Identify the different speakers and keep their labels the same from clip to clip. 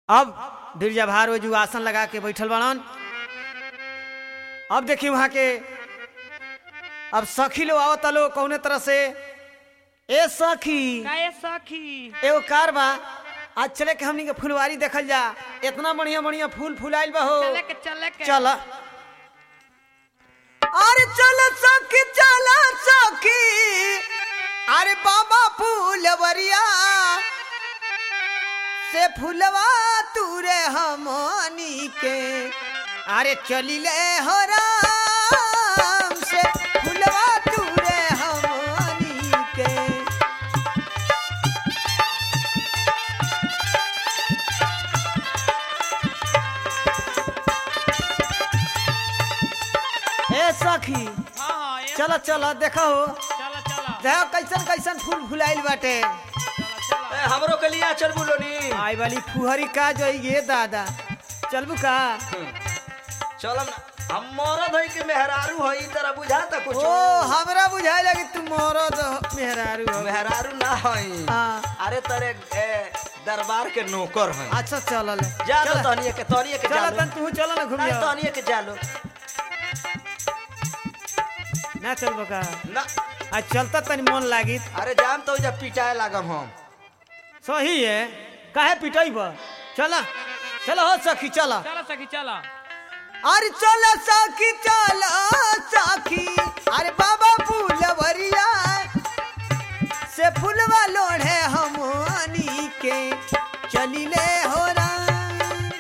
Speaker 1: अब बिरजा भार वो जो आसन लगा के बैठल बड़न अब देखी वहां के अब सखी लो आओ तलो कौने तरह से ए सखी
Speaker 2: काहे सखी
Speaker 1: एगो कार बा आज चले के हमनी के फुलवारी देखल जा इतना बढ़िया बढ़िया फूल फुलाइल बा हो
Speaker 2: चले के चले के
Speaker 1: चल अरे चल सखी चल सखी अरे बाबा फूलवरिया से फुलवा तूरे हमनी के अरे चलिले हो राम से फुलवा तूरे हमनी के ए सखी
Speaker 2: हाँ हाँ ये
Speaker 1: चलो चलो देखो
Speaker 2: चलो चलो
Speaker 1: देखो कैसन कैसन फूल फुलाइल बाटे
Speaker 2: चलो चलो
Speaker 3: ए, हमरो के लिए चल बोलोनी
Speaker 1: आई वाली फुहरी का जो ये दादा चलबू का
Speaker 3: चल ना हम मरद हई के मेहरारू हई तरह बुझाता कुछ
Speaker 1: ओ हमरा बुझाए लगी तू मरद मेहरारू हो
Speaker 3: मेहरारू ना हई
Speaker 1: हाँ
Speaker 3: अरे तेरे ए, दरबार के नौकर हई
Speaker 1: अच्छा चल
Speaker 3: जा तो तहनिए के तहनिए के
Speaker 1: चल
Speaker 3: जालो
Speaker 1: तन तू चल ना घूम
Speaker 3: नहीं तहनिए के जालो
Speaker 1: ना चलबो का
Speaker 3: ना
Speaker 1: आज चलता तनी मन लागी
Speaker 3: अरे जाम तो जब पिटाए लागम हम
Speaker 1: सही है काहे पिटैब चल चलो हो सखी चल
Speaker 2: चलो सखी चलो
Speaker 1: अरे चल सखी चल सखी अरे बाबा फूलवरिया से फूलवा लोढ़े हमनी के चलिले हो राम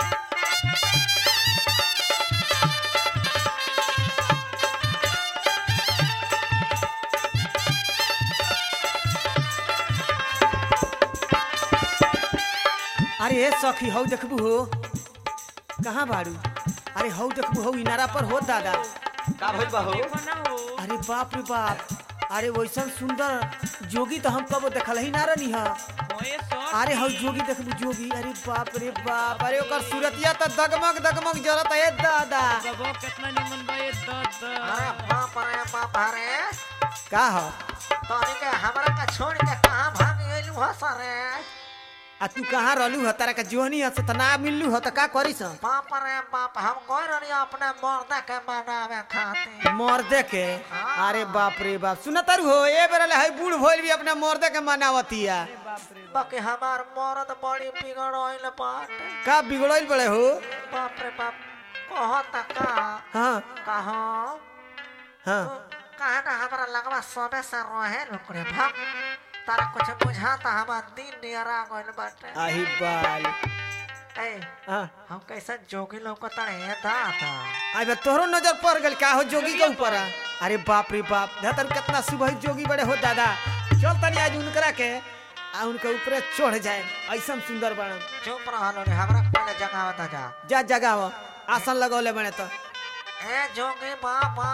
Speaker 1: अरे हे सखी हौ देखबू हो कहाँ बाड़ू अरे हौ देखबू हौ इनारा पर हो दादा
Speaker 3: का भइल बा हो
Speaker 2: देखो ना हो
Speaker 1: अरे बाप रे बाप अरे वैसन सुंदर जोगी तो हम कबो देखल ही ना रही हा
Speaker 2: ओए सखी
Speaker 1: अरे हौ जोगी देखबू जोगी अरे बाप रे बाप अरे ओकर सूरतिया तो दगमग दगमग जरत है दादा
Speaker 2: बाबा कितना निमन बा ये दद
Speaker 3: अरे बाप रे बाप रे
Speaker 1: का हो
Speaker 3: तहनी के हमरा के छोड़ के कहां भाग गेलू ह सरे
Speaker 1: आ तू कहाँ रहलू ह तारा का जोहनी ह से त ना मिललू ह त का करिस
Speaker 3: बाप रे बाप हम गए रही अपने मर्दा के मनावे खातिर
Speaker 1: मर्दे के
Speaker 3: हाँ।
Speaker 1: अरे बाप रे बाप सुन तारू हो ए बेर है बूढ़ भइल भी अपने मर्दे के मनावतिया
Speaker 2: बाप रे
Speaker 3: बाकी हमार मर्द बड़ी बिगड़ल बाटे
Speaker 1: का बिगड़ल बड़े हो
Speaker 3: बाप रे बाप कहता का
Speaker 1: हाँ
Speaker 3: कहो
Speaker 1: हाँ
Speaker 3: कहे ना हमरा लगवा सबे से रहे लुकड़े भाग तारा कुछ बुझाता हमार दिन नियरा गइल बाटे
Speaker 1: आही बाल
Speaker 3: ए
Speaker 1: हाँ
Speaker 3: हम कैसे जोगी लोग को तड़े दाता
Speaker 1: आई बा तोहरो नजर पड़ गल का हो जोगी के ऊपर आ? अरे बाप रे बाप धतर कितना सुबह जोगी बड़े हो दादा चल तनी आज उनकरा के आ उनके ऊपर चढ़ जाए ऐसा सुंदर बड़न
Speaker 3: चुप रहलो रे हमरा के पहले जगावता जा
Speaker 1: जा जगाव आसन लगौले बने तो
Speaker 3: ए जोगी बाबा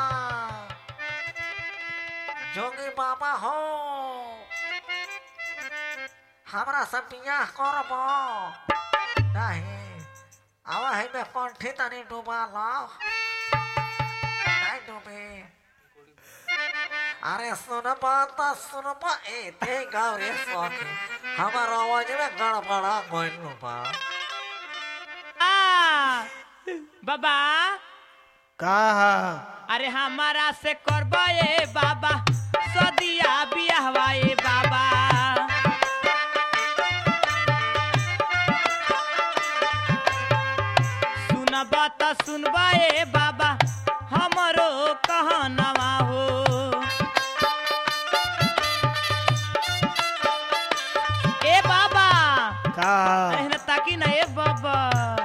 Speaker 3: जोगी बाबा हो हमरा सब बियाह करब नहीं आवा है में कंठी तनी डूबा ला नहीं डूबे अरे सुनबा त सुनबा ए ते गाँव रे सखी हमार आवाज में गड़बड़ा गइल बा
Speaker 2: आ बाबा
Speaker 1: का
Speaker 2: अरे हमारा से करबा ए बाबा सदिया बियाहवा ए बाबा सुनबा त सुनबा ए बाबा हमरो कहनवा हो ए बाबा
Speaker 1: का
Speaker 2: अरे ताकि ना ए बाबा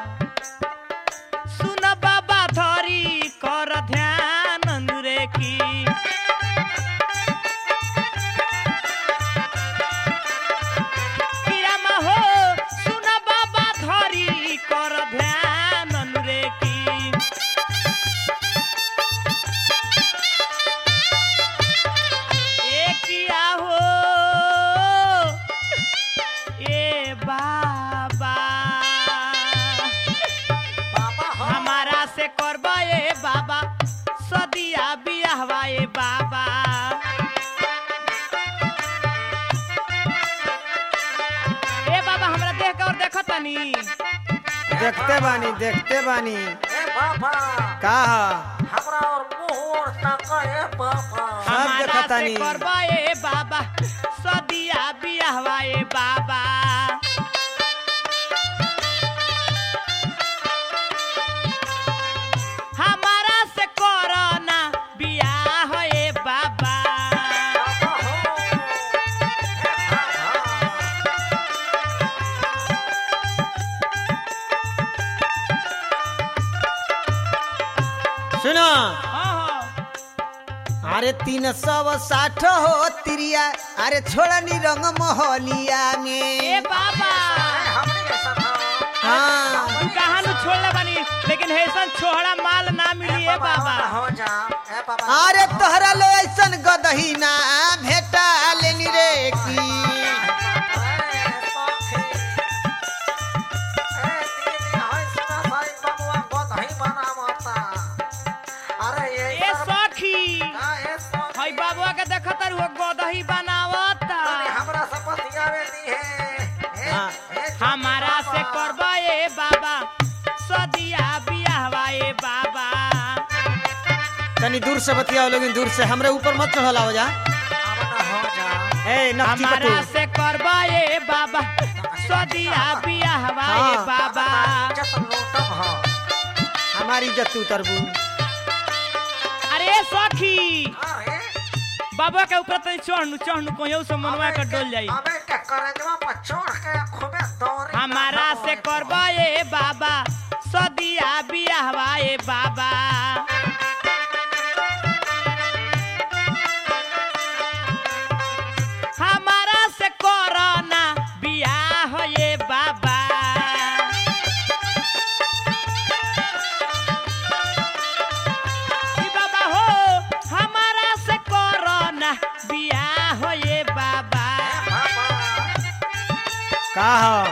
Speaker 2: सुन बाबा धरी कर ध्यान अनुरे की किरामा हो सुन बाबा धरी कर ध्यान अनुरे की ए किया हो ए बाबा
Speaker 3: बाबा हो
Speaker 2: हमारा से करबा ए बाबा सदिया बियाहवा ए बाबा ए बाबा हमरा देख के और देखो तनी
Speaker 1: देखते बानी देखते बानी
Speaker 3: ए बाबा
Speaker 1: का ह?
Speaker 3: हमरा और मुंह और ताका ए बाबा
Speaker 1: सब
Speaker 2: हमारा से
Speaker 1: देखतानी।
Speaker 2: करबा ए बाबा सदिया बियाहवा ए बाबा हमारा से करना बियाह ए बाबा
Speaker 3: बाबा हो ए बाबा
Speaker 1: सुनो
Speaker 2: हाँ हाँ
Speaker 1: अरे तीन सौ साठ हो तिरिया अरे छोड़नी रंग मोहलिया
Speaker 2: ए
Speaker 1: में
Speaker 2: बाबा
Speaker 3: ए हमनी ऐसा था
Speaker 1: हाँ
Speaker 2: तू कहाँ नु छोड़ले बानी लेकिन ऐसन छोहड़ा माल ना मिली ए बाबा
Speaker 3: हो जा ए बाबा
Speaker 1: अरे तोहरा लो ऐसन गदही ना भेटा लेनी रे की
Speaker 2: ए सखी हई बाबुआ के देखत रहो गदही बनावता हमारा से करबा ए बाबा सदिया बियाहवा ए बाबा
Speaker 1: तनी दूर से बतियाओ लेकिन दूर से हमरे ऊपर मत चढ़ल आओ जा ए नक्की
Speaker 2: हमारा
Speaker 1: पटू
Speaker 2: से करबा ए बाबा सदिया बियाहवा ए
Speaker 1: हाँ।
Speaker 2: बाबा
Speaker 1: हमारी इज्जत तू तरबू
Speaker 2: अरे सखी बाबा के ऊपर तनी चढ़नु चढ़नु कोयो से मनवा के डोल जाई हमारा से करबा ए बाबा सदिया बियाहवा ए बाबा हमारा से करना बियाह ए बाबा ई बाबा हो हमारा से करना बियाह ए बाबा
Speaker 1: का ह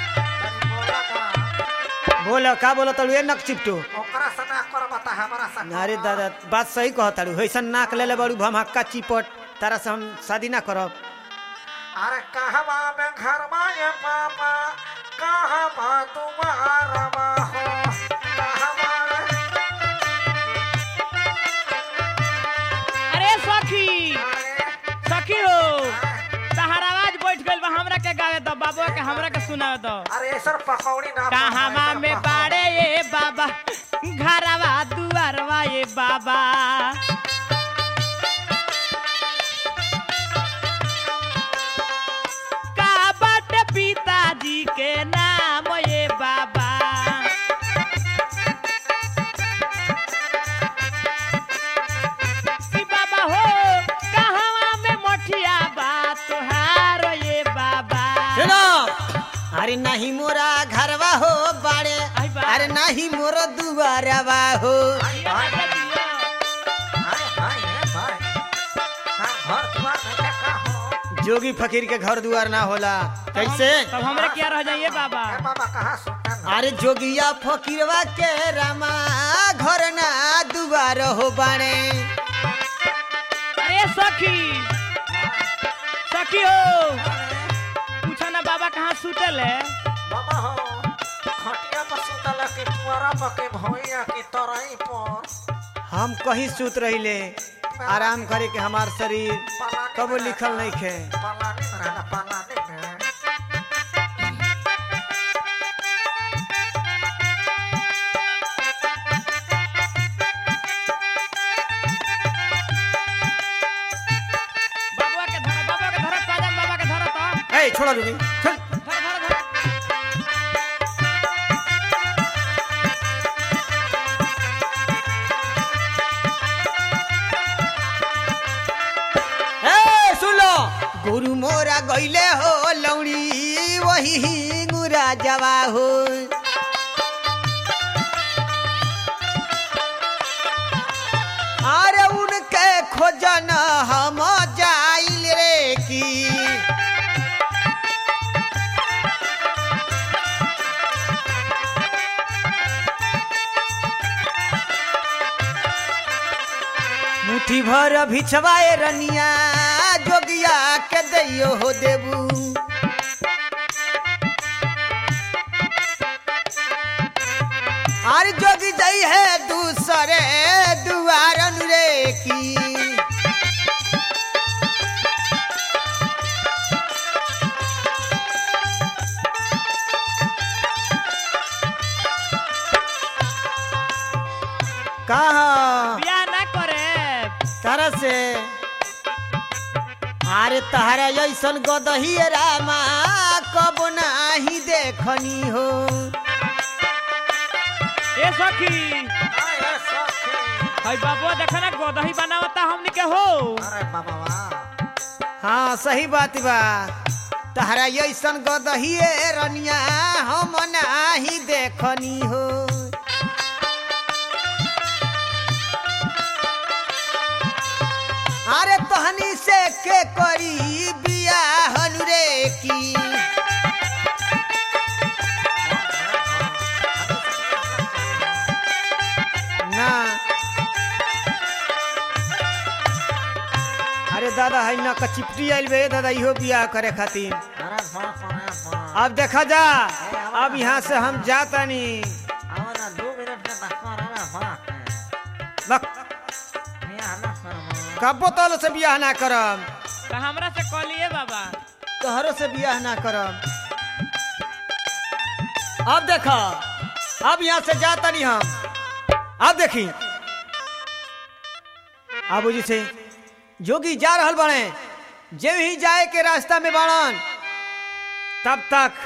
Speaker 1: बोल का बोल तड़ू ए नक चिपटू
Speaker 3: ओकरा से ना करबा त हमरा से
Speaker 1: अरे दादा बात सही कह ताड़ू ऐसन नाक ले ले बड़ू भमहक्का चिपट तारा से हम शादी ना करब
Speaker 3: अरे कहवा में घरवा ये पापा कहवा तुम्हारवा हो कहवा
Speaker 2: अरे सखी
Speaker 3: अरे
Speaker 2: सखी हो तहार आवाज बैठ गइल बा हमरा के गावे दो बाबुआ के हमरा के सुनावे दो
Speaker 3: अरे सर पकौड़ी ना
Speaker 2: कहवा में बाड़े ये बाबा घरवा दुआरवा ये बाबा का बाटे पिताजी के नाम ये बाबा ई बाबा हो कहवा में मठिया बा तोहार ये बाबा
Speaker 1: सुनो अरे नहीं मोरा घरवा हो बाड़े
Speaker 2: आई बा।
Speaker 1: अरे नहीं मोर दुआरवा हो
Speaker 3: हाय हाय हाय हाय हाय हां घर द्वार में क्या का हो
Speaker 1: जोगी फकीर के घर दुआर ना होला कैसे
Speaker 2: तब हमरे क्या रह जाइए बाबा
Speaker 3: ए बाबा कहाँ सुनता ना
Speaker 1: अरे जोगिया फकीरवा के रामा घर ना दुआर हो बाड़े
Speaker 2: अरे सखी सखी हो पूछो ना बाबा कहाँ सुतल है
Speaker 3: बाबा हो खटिया पर सुतल के पुअरा पर के भैया की तरई पर
Speaker 1: हम कहीं सूत रहिले आराम करे के हमार शरीर
Speaker 3: पलानी
Speaker 1: कबो
Speaker 3: में
Speaker 1: लिखल
Speaker 3: रहता-
Speaker 1: नहीं खे
Speaker 3: पलानी में रहना पलानी में
Speaker 2: बाबा के धर बाबा के धर पाजाम बाबा के धर तो
Speaker 1: ए छोड़ा रुकी चल
Speaker 2: धर धर धर
Speaker 1: ए सुन लो गुरु मोरा गईले हो लौड़ी वही गुरा जवा हो अरे उनके खोजन हम जाइल रे की मुट्ठी भर भिछवाए रनिया जोगिया के दैयो हो देबू अरे जोगी जई है दूसरे दुआरन रे की कहा
Speaker 2: बियाह ना करे
Speaker 1: तरह से अरे तहरा ऐसन गदही रामा कब नाही देखनी हो
Speaker 2: ए सखी
Speaker 3: अरे सखी
Speaker 2: हई बाबू देखा ना गोदही बनावता हमनी के हो
Speaker 3: अरे बाबा वाह
Speaker 1: हाँ सही बात बा तहरा ऐसन गदही रनिया हम नाही देखनी हो अरे तहनी से के करी बियाहन रे की ना अरे दादा है ना कचिपटी आइल बे दादा इहो बियाह करे खातिर
Speaker 3: अरे बाप रे बाप
Speaker 1: अब देखा जा अब यहाँ से हम जातानी
Speaker 3: आओ ना दो मिनट में बस अरे बाप
Speaker 1: बक,
Speaker 3: ये आना सर
Speaker 1: कबो तलो से बियाह ना करम
Speaker 2: तो हमरा से कहलिए बाबा
Speaker 1: तोहरो से बियाह ना करम अब देखो अब यहाँ से जातानी हम अब देखी अब जी से जोगी जा रहल बने जे ही जाए के रास्ता में बाड़न तब तक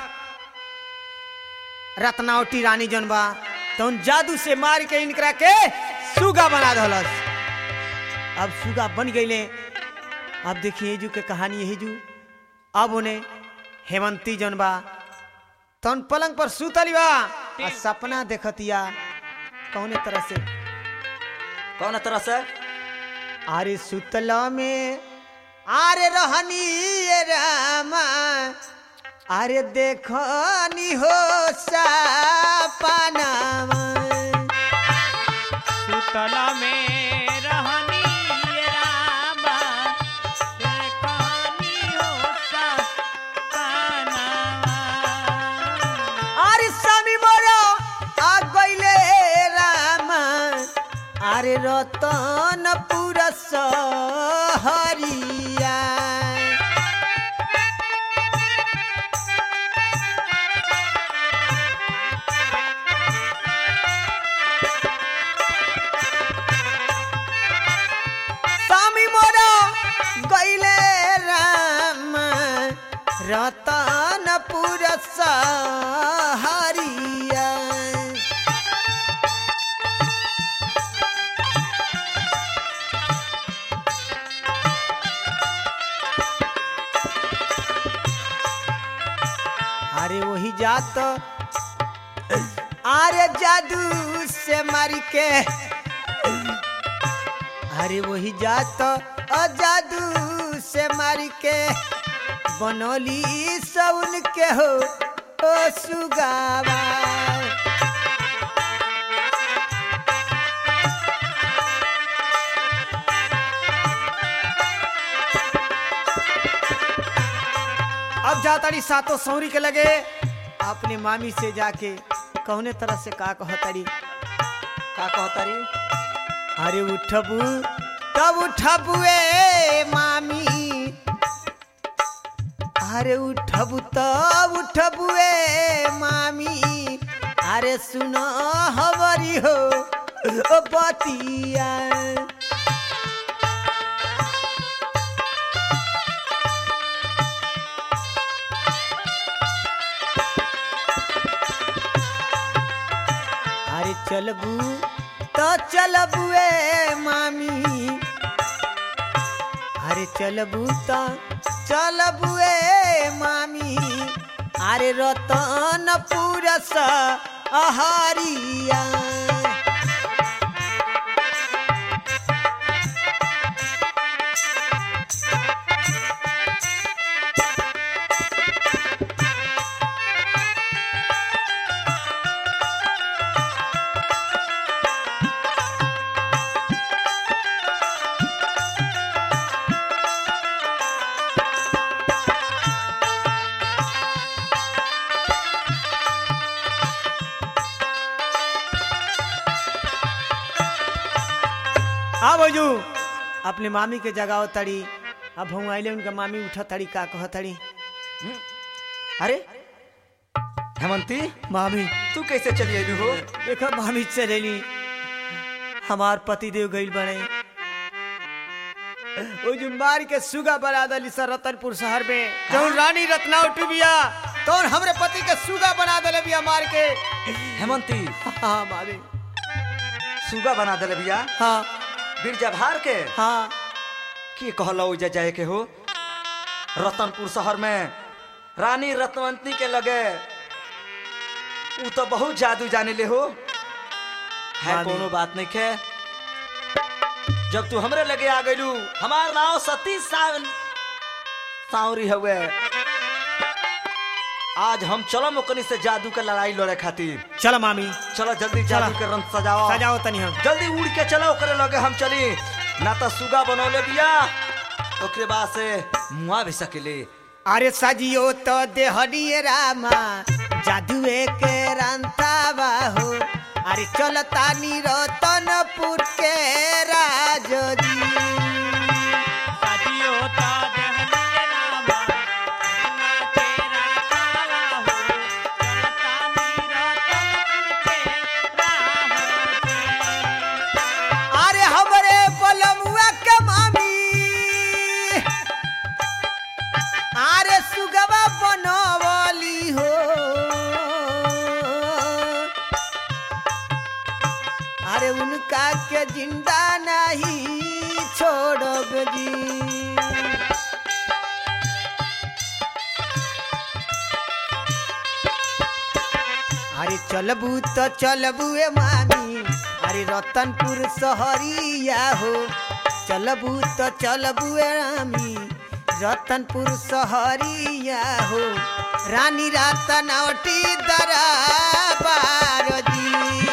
Speaker 1: रत्नावटी रानी जन बा तो उन जादू से मार के इनकरा के सुगा बना दहलस अब सुगा बन गईले अब देखिए जू के कहानी यही जू अब उन्हें हेमंती जन बा तन पलंग पर सुतली बा आ सपना देखतिया कौने तरह से
Speaker 3: कौन तरह से
Speaker 1: अरे सुतला में आरे रहनी ये रामा अरे देखनी हो सपनावा
Speaker 2: सुतला में रहनी ये रामा देखनी हो सपनावा।
Speaker 1: अरे स्वामी मोरो आ गईले रामा अरे रतन पुरस हरिया स्वामी मोरो गईले राम रतन पुरस हरिया अरे वही जात अरे जादू से मारी के अरे वही जात अ जादू से मारी के बनोली सउन के हो ओ सुगावा अब जाताड़ी सातों सौरी के लगे अपने मामी से जाके कौने तरह से का कहताड़ी का कहताड़ी अरे उठबू तब उठबू ए मामी अरे उठबू तब उठबू ए मामी अरे सुनो हमारी हो ओ बतिया अरे चलबू तो चलबू ए मामी अरे चलबू तो चलबू ए मामी अरे रतन पुरस अहारिया आ बजू अपने मामी के जगाओ तड़ी अब हम आइले उनका मामी उठा तड़ी का कह तड़ी
Speaker 4: अरे हेमंती
Speaker 1: मामी
Speaker 4: तू कैसे चली आई हो
Speaker 1: देखो मामी चलेली हमार पति देव गईल बने वो जो मार के सुगा बना दली सर रतनपुर शहर में जौन रानी रत्नावटी बिया तो हमरे पति के सुगा बना दले बिया मार के
Speaker 4: हेमंती
Speaker 1: हाँ मामी
Speaker 4: सुगा बना दले भैया
Speaker 1: हाँ
Speaker 4: बिरजा भार के
Speaker 1: हाँ
Speaker 4: की कहला उजा जाए के हो रतनपुर शहर में रानी रत्नवंती के लगे ऊ तो बहुत जादू जाने ले हो है
Speaker 1: मामी।
Speaker 4: कोनो बात नहीं खे जब तू हमरे लगे आ गइलू हमार नाव सती सावन सावरी हुए आज हम चलम ओकनी से जादू के लड़ाई लड़े खातिर
Speaker 1: चलो मामी
Speaker 4: चलो जल्दी
Speaker 1: चला।
Speaker 4: जादू के रंग सजाओ
Speaker 1: सजाओ तनी हम
Speaker 4: जल्दी उड़ के चलो ओकरे लगे हम चली ना तो सुगा बनौले बिया ओकरे बाद से मुआ भी सकेले
Speaker 1: अरे सजियो तो देहनिए रामा जादुए के रांता बाहो अरे चलता नी रतनपुर के राजो जी
Speaker 2: साजियो ता देहनिए रामा, ना तेरा कावा हो, चलता नीरतनपुर के राह से।
Speaker 1: अरे हमरे बलमुआ के मामी अरे सुगवा बनवली हो अरे उनका के जिंदा नहीं छोड़ब जी अरे चलबू तो चलबू ए मामी अरे रतनपुर शहरिया हो चलबू तो चलबू ए रामी रतनपुर शहरिया हो रानी रतनवटी दरबार जी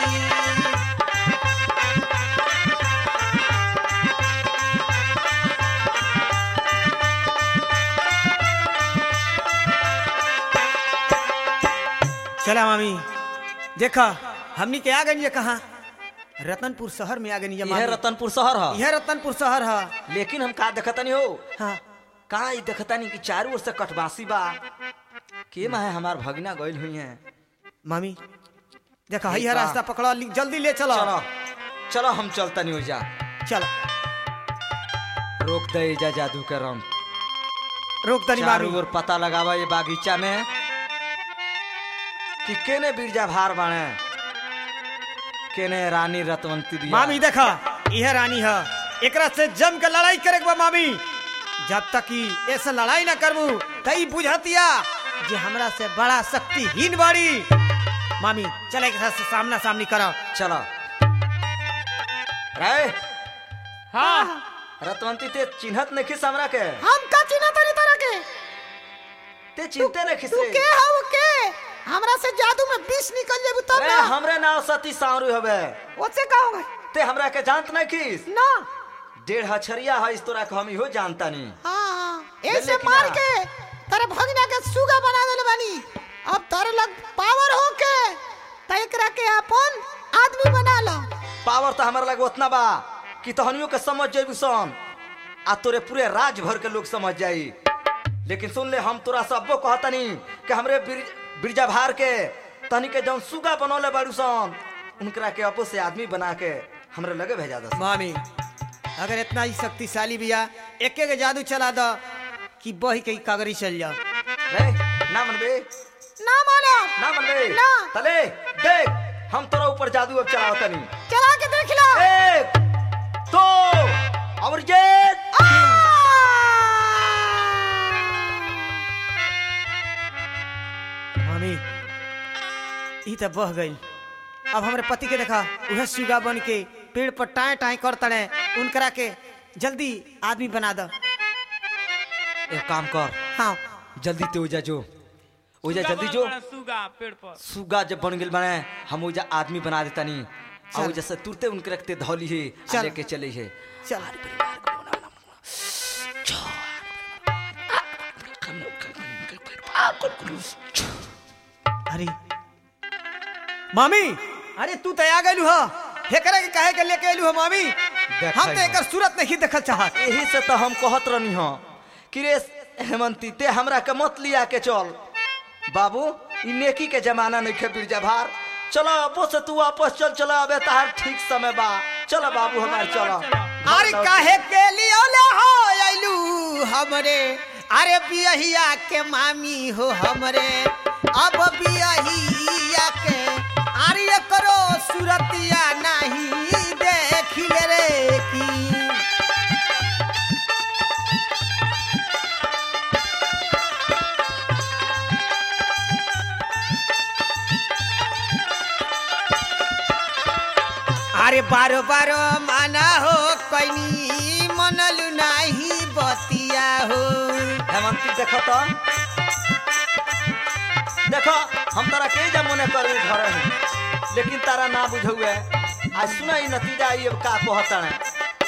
Speaker 1: चला मामी देखा हमनी के आ गई ये कहा रतनपुर शहर में आ गई
Speaker 4: यह रतनपुर शहर है
Speaker 1: यह रतनपुर शहर है
Speaker 4: लेकिन हम का देखतनी हो
Speaker 1: हाँ
Speaker 4: का ई देखतनी कि चारों ओर से कटवासी बा के माहे हमार भगना गइल हुई है
Speaker 1: मामी देखा
Speaker 4: ठीक
Speaker 1: यह
Speaker 4: बा।
Speaker 1: रास्ता पकड़ो ली- जल्दी ले चलो
Speaker 4: चलो चलो हम चलतनी हो जा
Speaker 1: चलो
Speaker 4: रोक दे जा जादू के रंग
Speaker 1: रोक तनी
Speaker 4: चारों
Speaker 1: मामी
Speaker 4: ओर पता लगावा ये बागीचा में कि केने बिरजा भार बाणे केने रानी रतवंती बिया
Speaker 1: मामी देखा यह रानी है एकरा से जम के लड़ाई करे के बा मामी जब तक कि ऐसे लड़ाई ना करबू तई बुझतिया जे हमरा से बड़ा शक्तिहीन बाड़ी मामी चले के साथ सामना सामनी करो
Speaker 4: चलो रे
Speaker 2: हाँ
Speaker 4: रतवंती ते चिन्हत नहीं खिस हमरा के
Speaker 5: हम का चिन्ह तनी तरह के
Speaker 4: ते चिनते नहीं खिस
Speaker 5: तू के हव के हमरा से जादू में विष निकल जेबू तब
Speaker 4: रे
Speaker 5: ना
Speaker 4: हमरे नाव सती सावरू हवे
Speaker 5: ओसे का होगा
Speaker 4: ते हमरा के जानत नहीं खिस
Speaker 5: ना
Speaker 4: डेढ़ हछरिया है इस तोरा के हम इहो जानता नहीं
Speaker 5: हाँ हाँ
Speaker 4: ले
Speaker 5: ऐसे
Speaker 4: लेकिन
Speaker 5: मार
Speaker 4: आ।
Speaker 5: के तेरे भगना के सुगा बना देले बानी अब तेरे लग पावर हो के त एकरा के अपन आदमी बना लो
Speaker 4: पावर तो हमारे लगे उतना बा कि तहनियों के समझ जेबू सन आ तोरे पूरे राज भर के लोग समझ जाई लेकिन सुन ले हम तोरा सबो कहतनी कि हमरे बिर- बिरजा भार के तहनी के जौन सुगा बनौले बाड़ू सन उनकरा के अपो से आदमी बना के हमरे लगे भेजा दस
Speaker 1: मामी अगर इतना ही शक्तिशाली बिया एके के जादू चला दो कि बही के कागरी चल जाओ
Speaker 4: रे ना मनबे
Speaker 5: ना मानो
Speaker 4: ना मनबे
Speaker 5: ना।
Speaker 4: तले देख हम तोरा ऊपर जादू अब चलावतनी
Speaker 5: चला के देख लो
Speaker 4: एक दो और ये
Speaker 1: मामी ई तो बह गई अब हमरे पति के देखा उहे सुगा बन के पेड़ पर टाए टाए कर तड़े उनकरा के जल्दी आदमी बना दो
Speaker 4: एक काम कर
Speaker 1: हाँ
Speaker 4: जल्दी ते ओजा जो ओजा
Speaker 2: सुगा
Speaker 4: जल्दी
Speaker 2: बन
Speaker 4: जो
Speaker 2: बड़ा सुगा पेड़ पर
Speaker 4: सुगा जब बन गेल बने हम ओजा आदमी बना देता नहीं
Speaker 1: चल।
Speaker 4: और जैसे तुरते उनके रखते धौली है आ
Speaker 1: चल।
Speaker 4: लेके चले है
Speaker 1: चल अरे मामी अरे तू तो आ गलू हो हे करे के कहे के लेके आलू हो मामी
Speaker 4: देखै
Speaker 1: हम तो
Speaker 4: हो।
Speaker 1: एकर सूरत नहीं देखल चाहत
Speaker 4: यही से तो हम कहत रहनी हो कि रे हेमंती ते हमरा के मत लिया के चल बाबू ई नेकी के जमाना नहीं खे बिरजा भार चलो अबो से तू वापस चल चलो अबे तार ठीक समय बा चलो बाबू हमार चलो
Speaker 1: अरे काहे के लिए ले हो आइलू हमरे अरे बियहिया के मामी हो हमरे अब बियहिया के अरे करो सूरतिया नहीं देखिले रे की अरे बारो बारो माना हो कैनी मनलु नाही बतिया हो
Speaker 4: हेमंती देखो तो देखो हम तारा के जा मने करू घर में लेकिन तारा ना बुझुए आज सुना ई नतीजा ये का कहता है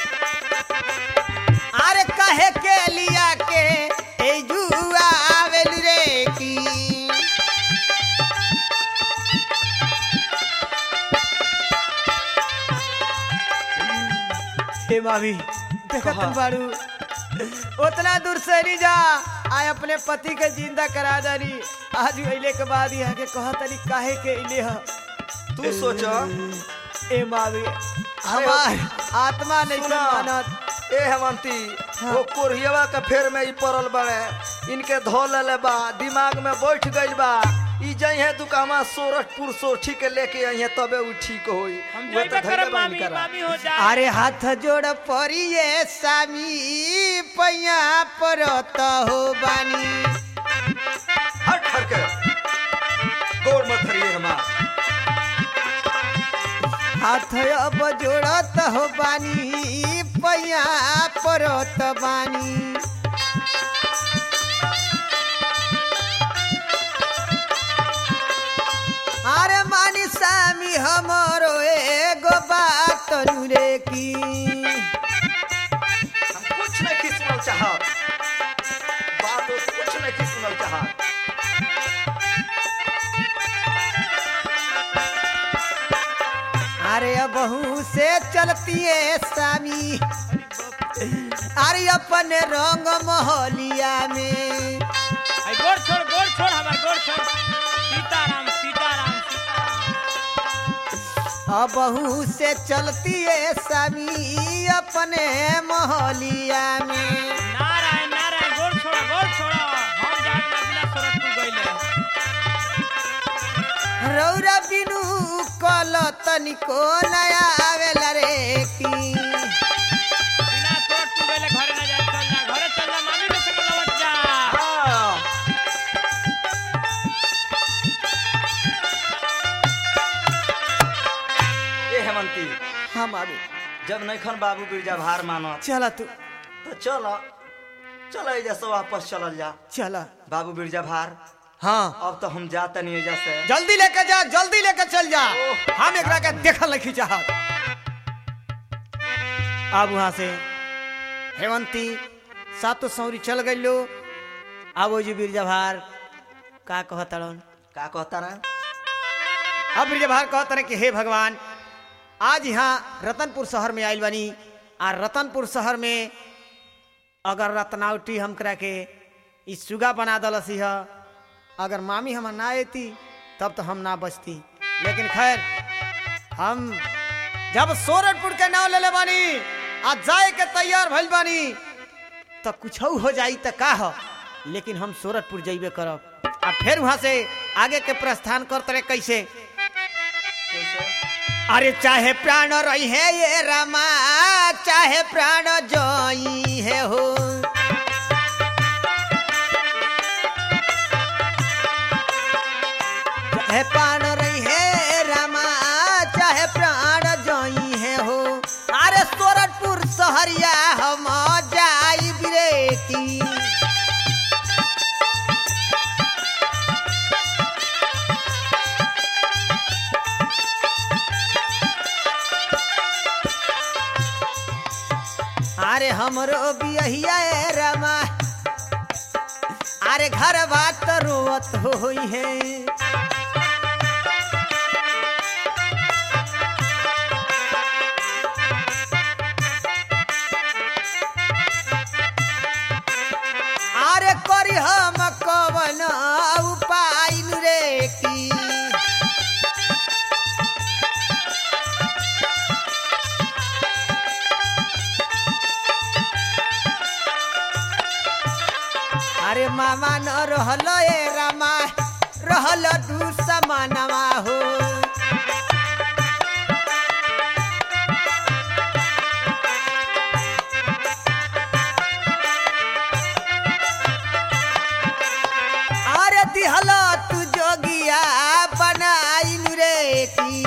Speaker 1: अरे कहे के लिया के ए जुआ आवेल रे की हे मामी देखत
Speaker 4: कहा?
Speaker 1: बारू उतना दूर से नहीं जा आय अपने पति के जिंदा करा दरी आज अइले के बाद यहाँ के कहतनी काहे के अइले ह
Speaker 4: तू सोच
Speaker 1: ए मावी हमार आत्मा नहीं
Speaker 4: सुना।
Speaker 1: मानत
Speaker 4: ए हेमंती वो कोरियवा के फेर में ई पड़ल बड़े इनके धो लेले बा दिमाग में बैठ गइल बा ई जइहे दुकामा सोरठपुर सोठी के लेके अइहे तबे उ ठीक होई
Speaker 2: हम
Speaker 4: वो
Speaker 2: जइबे
Speaker 4: तो
Speaker 2: करब
Speaker 4: धइले बा
Speaker 2: मामी
Speaker 4: इनकरा।
Speaker 2: मामी हो जा
Speaker 1: अरे हाथ जोड़ परिए सामी पैया परत हो बानी
Speaker 4: हट हट के गोड़ मत धरिए हमार
Speaker 1: हाथ अब जोड़त हो बानी पैया परत बानी अरे मानी सामी हमरो एगो बात रे की
Speaker 4: हम कुछ नहीं की सुनल चाहत बात उस कुछ नहीं की सुनल चाहत
Speaker 1: अरे बहू से चलती है सामी अरे अपने रंग मोहलिया में
Speaker 2: आई गोड़ छोड़ गोड़ छोड़ हमार गोड़ छोड़ सीताराम सीताराम सीताराम
Speaker 1: बहू से चलती है सामी अपने मोहलिया में
Speaker 2: नारायण नारायण गोड़ छोड़ गोड़ छोड़ हम जाग ना बिना सोरठपुर गइले
Speaker 1: रौरा बिनु कल तनिको नया आवेला रे की
Speaker 2: बिना सोरठपुर गइले घरे ना जाए चल जा घरे चल जा मामी के संग लौट जा
Speaker 4: हाँ ए हेमंती
Speaker 1: हम आगे
Speaker 4: जब नैखन बाबू बिरजा भार मानत
Speaker 1: चला तू
Speaker 4: तो चल चल एजा से वापस चलल जा
Speaker 1: चला
Speaker 4: बाबू बिरजा भार
Speaker 1: हाँ
Speaker 4: अब तो हम जाते नहीं एजा से
Speaker 1: जल्दी लेके जा जल्दी लेके चल जा हम एकरा के देखल नहीं चाहत अब वहां से हेवंती सातो सौरी चल गई लो अब वो जी बिरजा भार का कहता
Speaker 4: का कहता रहा
Speaker 1: अब बिरजा भार कहता रहे कि हे भगवान आज यहाँ रतनपुर शहर में आइल बनी आ रतनपुर शहर में अगर रत्नावटी हम करा के ई सुगा बना दलसी है अगर मामी हम ना आती तब तो हम ना बचती लेकिन खैर हम जब सोरठपुर के नाव ले ले बानी आ जाए के तैयार भइल बानी तो कुछ हो जाई त का हो लेकिन हम सोरठपुर जइबे करब आ फिर वहां से आगे के प्रस्थान करते रहे कैसे अरे चाहे प्राण रही है ये रमा चाहे प्राण जोई है हो चाहे प्राण रही है रमा चाहे प्राण जोई है हो अरे सोरठपुर सहरिया हम जाई बिरेती अरे हमरो बियहिया ए रमा अरे घर बात रोवत होई है सामान रहल ए रामा रहल दू समानवा हो अरे दिहल तू जोगिया बनाइल रे की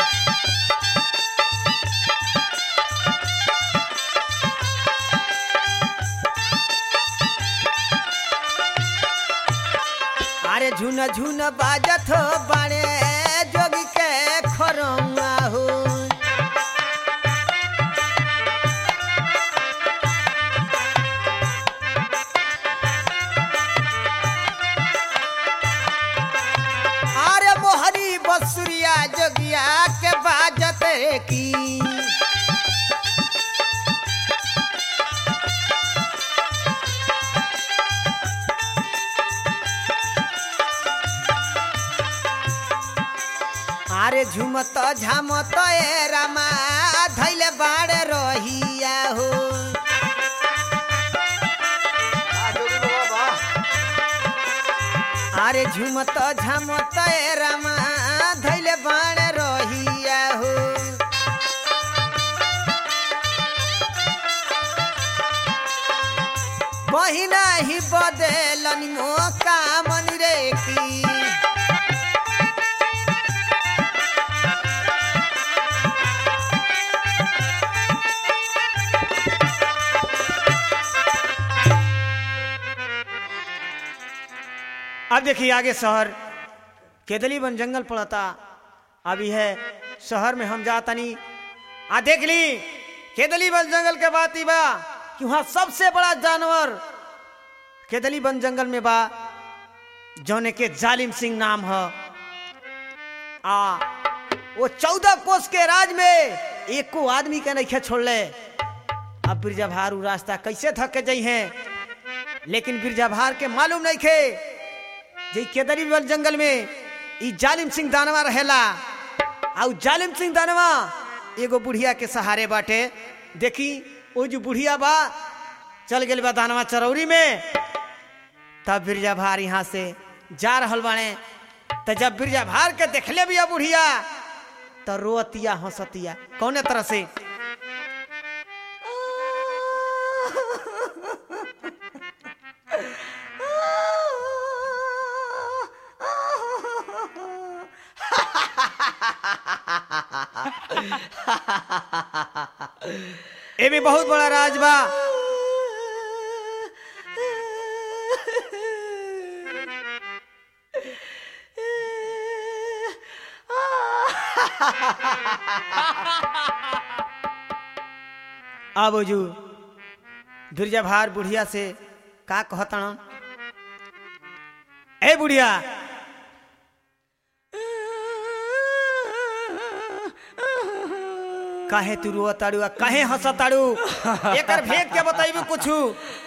Speaker 1: अरे झुन झुन बाजत हो बाणे जोगी के खरौआ हो अरे मोहरी बसुरिया जोगिया के बाजत की अरे झुमत झामत ए रामा धैले बाड़े रहिया हो
Speaker 4: आ जोगी बाबा बा
Speaker 1: अरे झुमत झामत ए रामा धैले बाड़े रहिया हो बहिना ही बदेलन मो कामन रे की अब देखिए आगे शहर केदली बन जंगल पड़ता अभी है शहर में हम जातनी आ देख ली केदली बन जंगल के बात ही बा कि वहाँ सबसे बड़ा जानवर केदली बन जंगल में बा जौने के जालिम सिंह नाम है आ वो चौदह कोस के राज में एको आदमी के नहीं छोड़ले अब बिरजा भार उ रास्ता कैसे थक के जाइ हैं लेकिन बिरजा भार के मालूम नहीं खे जे केदरी बल जंगल में ई जालिम सिंह दानवा रहेला आ उ जालिम सिंह दानवा एगो बुढ़िया के सहारे बाटे देखी वो जो बुढ़िया बा चल गेल बा दानवा चरौरी में तब बिरजा भार यहाँ से जा रहल बाने त जब बिरजा भार के देखले बिया बुढ़िया त रोअतिया हंसतिया कौने तरह से ए भी बहुत बड़ा राज बा अब जू बिरजा भार बुढ़िया से का कहतण ए बुढ़िया काहे तू रुआ ताड़ू आ काहे हंस ताड़ू एकर भेद के बताइबू कुछू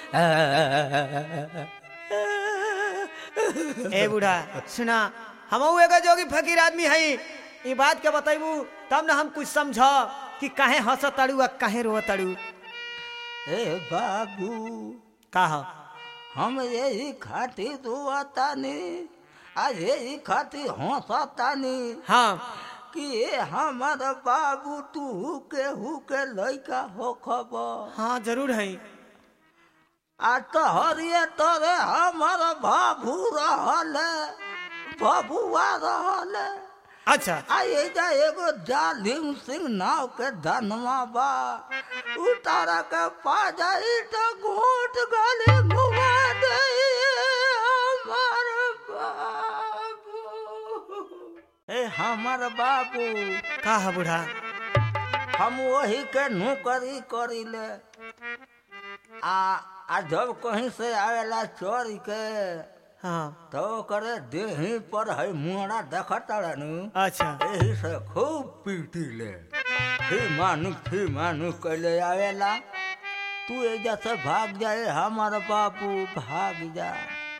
Speaker 1: ए बूढ़ा सुना हम एगो जोगी फकीर आदमी हई ई बात के बताइबू तब ना हम कुछ समझ कि काहे हंस ताड़ू आ काहे रो ताड़ू
Speaker 6: ए बाबू
Speaker 1: का ह
Speaker 6: हम यही खातिर दुआतानी आज यही खातिर हंसतानी
Speaker 1: हाँ
Speaker 6: कि ये हमार बाबू तू के हु के लइका हो खबर
Speaker 1: हाँ जरूर है
Speaker 6: आ तोहरिए तोरे हमार बाबू रहल बबुआ रहल
Speaker 1: अच्छा
Speaker 6: आ एजा एगो जालिम सिंह नाव के धनवा बा उतारा के पा जाई तो घूट गले मुआ दे हमार बाबू ए हमार बाबू
Speaker 1: का है बूढ़ा
Speaker 6: हम वही के नौकरी करीले आ आ जब कहीं से आवेला चोरी के
Speaker 1: हाँ
Speaker 6: तो करे देही पर है मुहरा देखत नु
Speaker 1: अच्छा
Speaker 6: एही से खूब पीटी ले फी मानु फी मानु कैले आवेला तू एजा से भाग जाए हमार बाबू भाग जा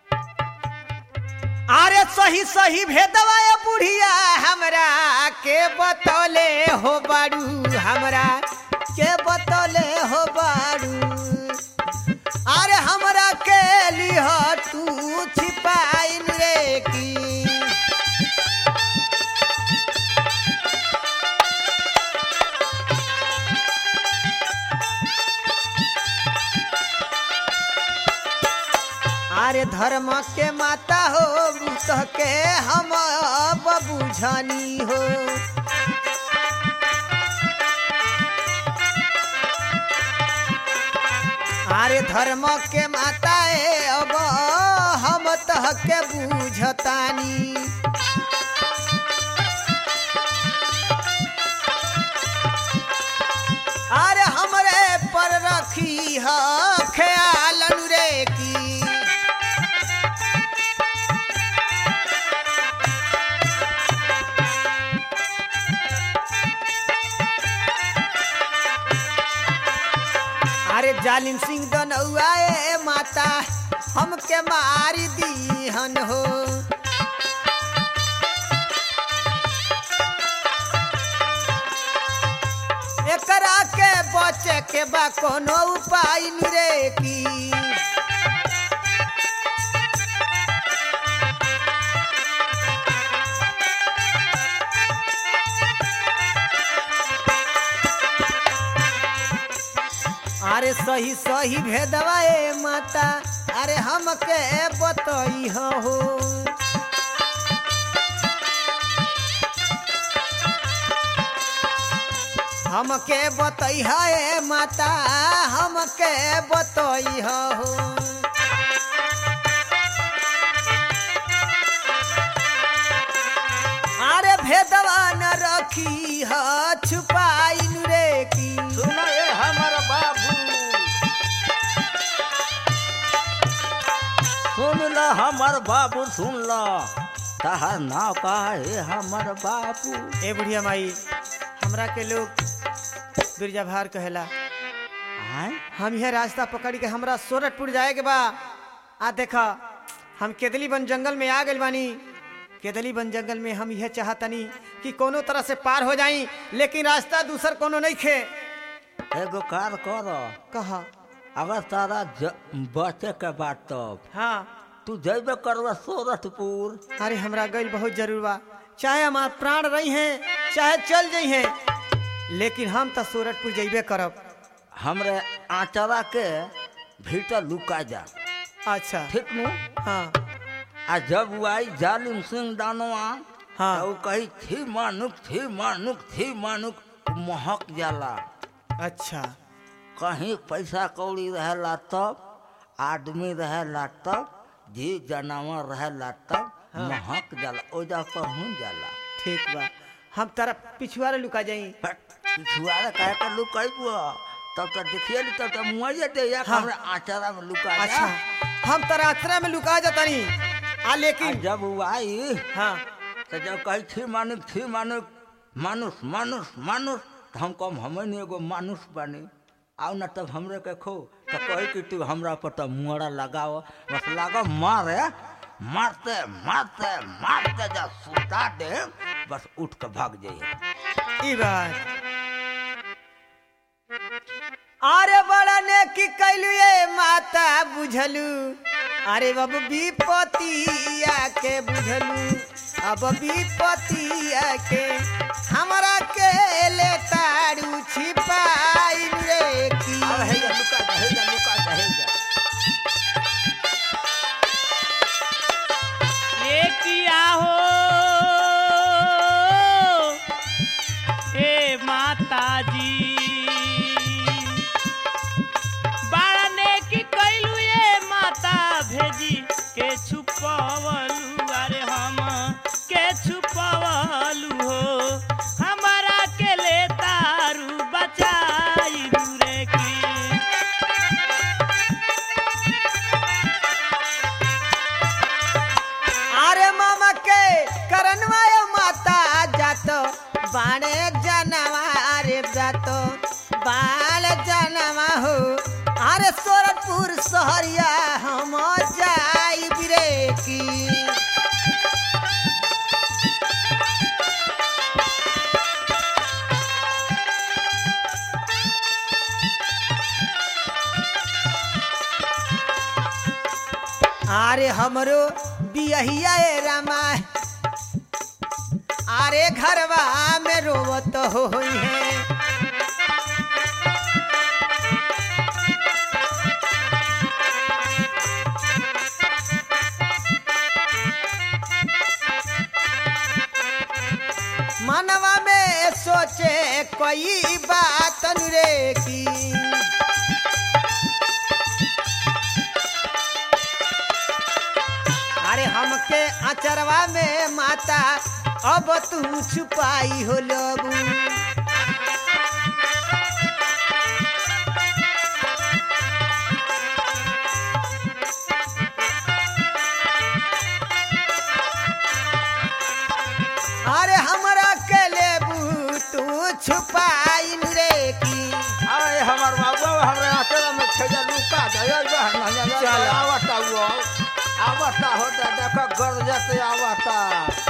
Speaker 1: अरे सही सही भेदवा ये बुढ़िया हमरा के बतौले हो बाड़ू हमरा के बतौले हो बाड़ू अरे हमरा के लिह तू छिपाइन रे की अरे धर्म के माता हो बुत के हम अब बुझनी हो अरे धर्म के माता है अब हम तह के बुझतानी अरे हमरे पर रखी ह ख्याल रे की अरे जालिम सिंह दनौआ ए माता हमके मारी दीहन हो एकरा के बचे के बा कोनो उपाय नी रे की अरे सही सही भेदवा ए माता अरे हमके बतई हो हमके बतई है माता हमके बतई हो अरे भेदवा न रखी ह छुपाइन रे की
Speaker 6: सुन ए हमर बाबू सुन ल हमर बाबू सुन ल तहार नाव का है हमर बाबू
Speaker 1: ए बुढ़िया माई हमरा के लोग बिरजा भार कहेला
Speaker 6: आय
Speaker 1: हम यह रास्ता पकड़ के हमरा सोरठपुर जाए के बा आ देखा हम केदली बन जंगल में आ गइल बानी केदली बन जंगल में हम यह चाहतनी कि कोनो तरह से पार हो जाई लेकिन रास्ता दूसर कोनो नहीं खे
Speaker 6: एगो कार कर
Speaker 1: कहा
Speaker 6: अगर तारा ज- बचे के बात तब
Speaker 1: हाँ
Speaker 6: तू जैबे करबा सूरतपुर
Speaker 1: अरे हमरा गइल बहुत जरूर बा चाहे हमार प्राण रही हैं चाहे चल जाइ हैं लेकिन हम तो सूरतपुर जइबे करब
Speaker 6: हमरे आचरा के भीतर लुका जा
Speaker 1: अच्छा
Speaker 6: ठीक नु
Speaker 1: हाँ
Speaker 6: आ जब वो आई जालिम सिंह दानवा
Speaker 1: हाँ।
Speaker 6: तो वो कही थी मानुक थी मानुक थी मानुक महक जाला
Speaker 1: अच्छा
Speaker 6: कहीं पैसा कौड़ी रहेला तब आदमी रहेला तब जी जानवर रहेला तब महक जाला ओजा पहुँच जाला
Speaker 1: ठीक बा हम तारा पिछुआरे लुका जाई
Speaker 6: पिछुआरे कहे के लुकैबो तब तो देखिए ली तब तो मुआइए दे या
Speaker 1: हाँ।
Speaker 6: हमरे आचरा में लुका जा
Speaker 1: अच्छा हम तारा आश्रय में लुका जातानी आ
Speaker 6: आ
Speaker 1: लेकिन
Speaker 6: जब वो आई
Speaker 1: हाँ
Speaker 6: तो जब कही थी मानुक थी मानुक मानुष मानुष मानुष तो हम कम हमें नहीं एगो मानुष बनी आओ ना तब हमरे के खो तो कही कि तू हमरा पर तो मुहरा लगाओ बस लागो मारे मारते मारते मारते जब सुता दे बस उठ के भाग जाइए
Speaker 1: ई बात अरे बड़ा ने की कैलू ये माता बुझलू अरे अब विपतिया के बुझलू अब विपतिया के हमरा के ले तारू छिपाई रे की
Speaker 6: अब है जा लुका जा है जा लुका जा है जा
Speaker 2: ये किया हो हे माता जी बाड़ने की कैलू ये माता भेजी के छुपवलू अरे हम के छुपवलू हो हमारा के ले तारू बचाई रे की
Speaker 1: अरे मामा के करनवा यो माता जातो बाणे जनवा अरे जातो बाल जनवा हो अरे सोरठपुर शहरिया हम जाई बिरे की अरे अरे हमरो बियहिया ए रामा अरे घरवा में रोवत होई है मनवा में सोचे कोई बात रे की अरे हमके अचरवा में माता अब तू छुपाई हो लबू अरे हमरा के लेबू तू छुपाई रे की
Speaker 6: अरे हमार बाबू हमरे अकेला में छजा लुका दे बहन नहीं
Speaker 1: चल।
Speaker 6: आवता वो आवता होता देखो घर जाते आवता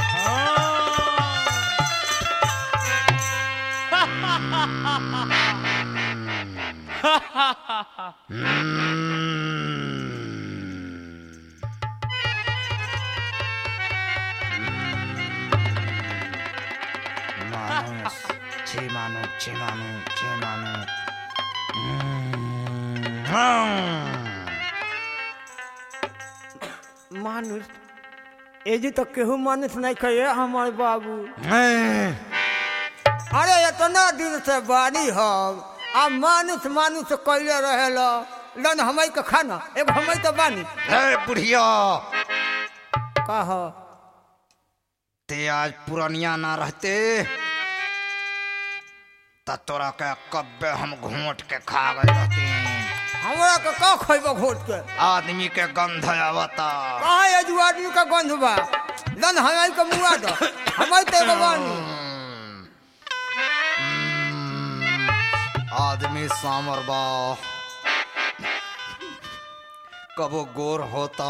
Speaker 6: मानुस छे मानु छे मानु छे मानु
Speaker 1: मानुष एजी तो केहू मानुष नहीं कहे हमारे बाबू अरे इतना दिन से बानी हम आ मानुष मानुष कैले रहेला लन हमई के खाना एगो हमई तो बानी
Speaker 6: हे बुढ़िया
Speaker 1: कह
Speaker 6: ते आज पुरानिया ना रहते त तोरा के कब्बे हम घूट के खा गए रहते
Speaker 1: हमरा के का खइबो घोट के
Speaker 6: आदमी के गंध आवता
Speaker 1: कहा एजू आदमी का गंध बा लन हमई के मुआ दो हमई तो एगो बानी
Speaker 6: आदमी सामर बा कबो गोर होता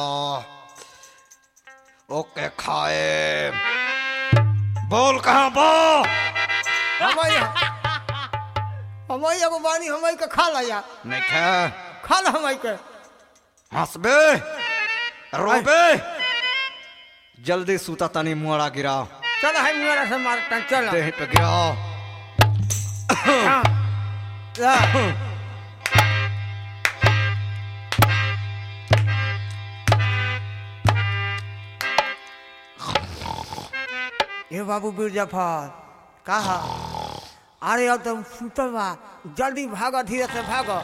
Speaker 6: ओके खाए बोल कहाँ बा
Speaker 1: हमई हमई एगो बानी हमई के खा ला या
Speaker 6: नहीं खा
Speaker 1: खा ला हमई के
Speaker 6: हंसबे रोबे जल्दी सूता तनी मुआड़ा गिरा
Speaker 1: चल है मुआ से मारता चल
Speaker 6: देह पे गिरा
Speaker 1: ला। ए बाबू बीर जफर कहा अरे अब तुम सुतल बा जल्दी भागो धीरे से भागो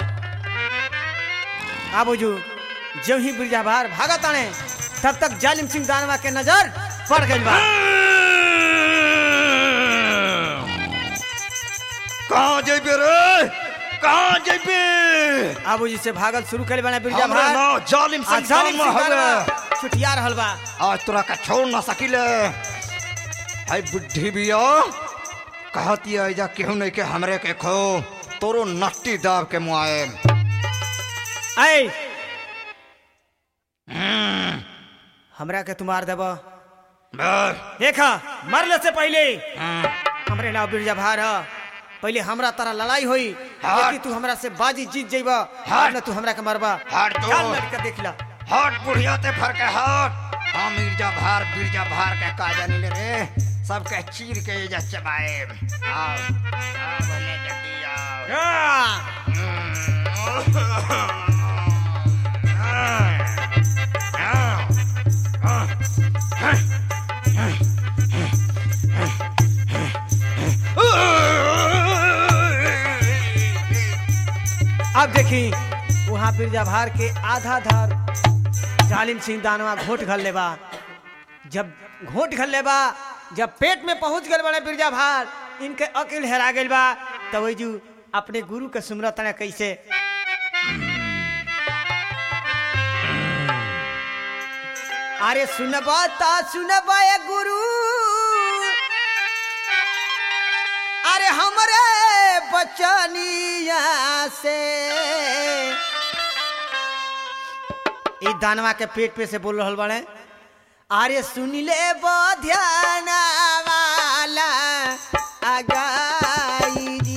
Speaker 1: आ बुझू जब ही बिरजा बाहर भागा ताने तब तक जालिम सिंह दानवा के नजर पड़ गई बा
Speaker 6: कहाँ जेबे रे कहाँ जेबे
Speaker 1: आबू जी से भागल शुरू करे बना बिरजा
Speaker 6: हमरे
Speaker 1: भार
Speaker 6: नाव जालिम
Speaker 1: आ
Speaker 6: सिंह
Speaker 1: जालिम
Speaker 6: दानवा
Speaker 1: सिंह
Speaker 6: हवे
Speaker 1: दानवा छुटिया रहल बा
Speaker 6: आज तोरा का छोड़ ना सकिले हाय बुढ़ी बिया कहती है जा केहू नहीं के हमरे के खो तोरो नट्टी दाब के मुआए
Speaker 1: ऐ हमरा के तुम्हार देब देखा मरले से पहले हमरे नाव बिरजा भार ह पहले हमरा तारा लड़ाई होई
Speaker 6: हाँ।
Speaker 1: लेकिन तू हमरा से बाजी जीत जइबा
Speaker 6: हाँ।
Speaker 1: न तू हमरा के मरबा
Speaker 6: हट तो।
Speaker 1: चल लड़ के देख ला
Speaker 6: हट बुढ़िया ते फर के हट हाँ मिर्जा भार बिरजा भार के का जानी ले रे सबके चीर के जा चबाए आओ आओ भले जल्दी आओ
Speaker 1: आ! अब देखी वहाँ बिरजा भार के आधा धार जालिम सिंह दानवा घोट घल लेबा जब घोट घल लेबा जब पेट में पहुंच गए बड़े बिरजा भार इनके अकिल हेरा गइल बा तब वही जू अपने गुरु के सुमरत ने कैसे अरे सुनबा ता सुनबा ए गुरु अरे हमरे बचनिया से ई दानवा के पेट पे से बोल रहल बाड़े अरे सुन ले ध्यान वाला आगाई जी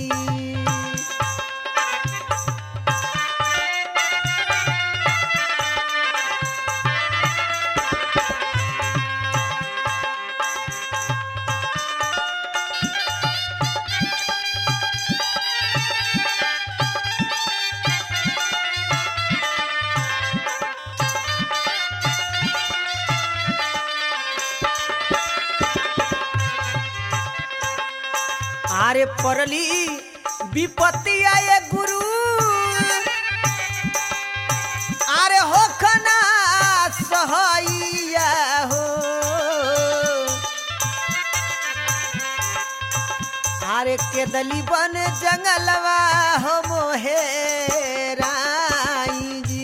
Speaker 1: आरे परली विपत्ति आए गुरु आरे होखना सहैया हो आरे केदली बन जंगलवा हो मोहे राई जी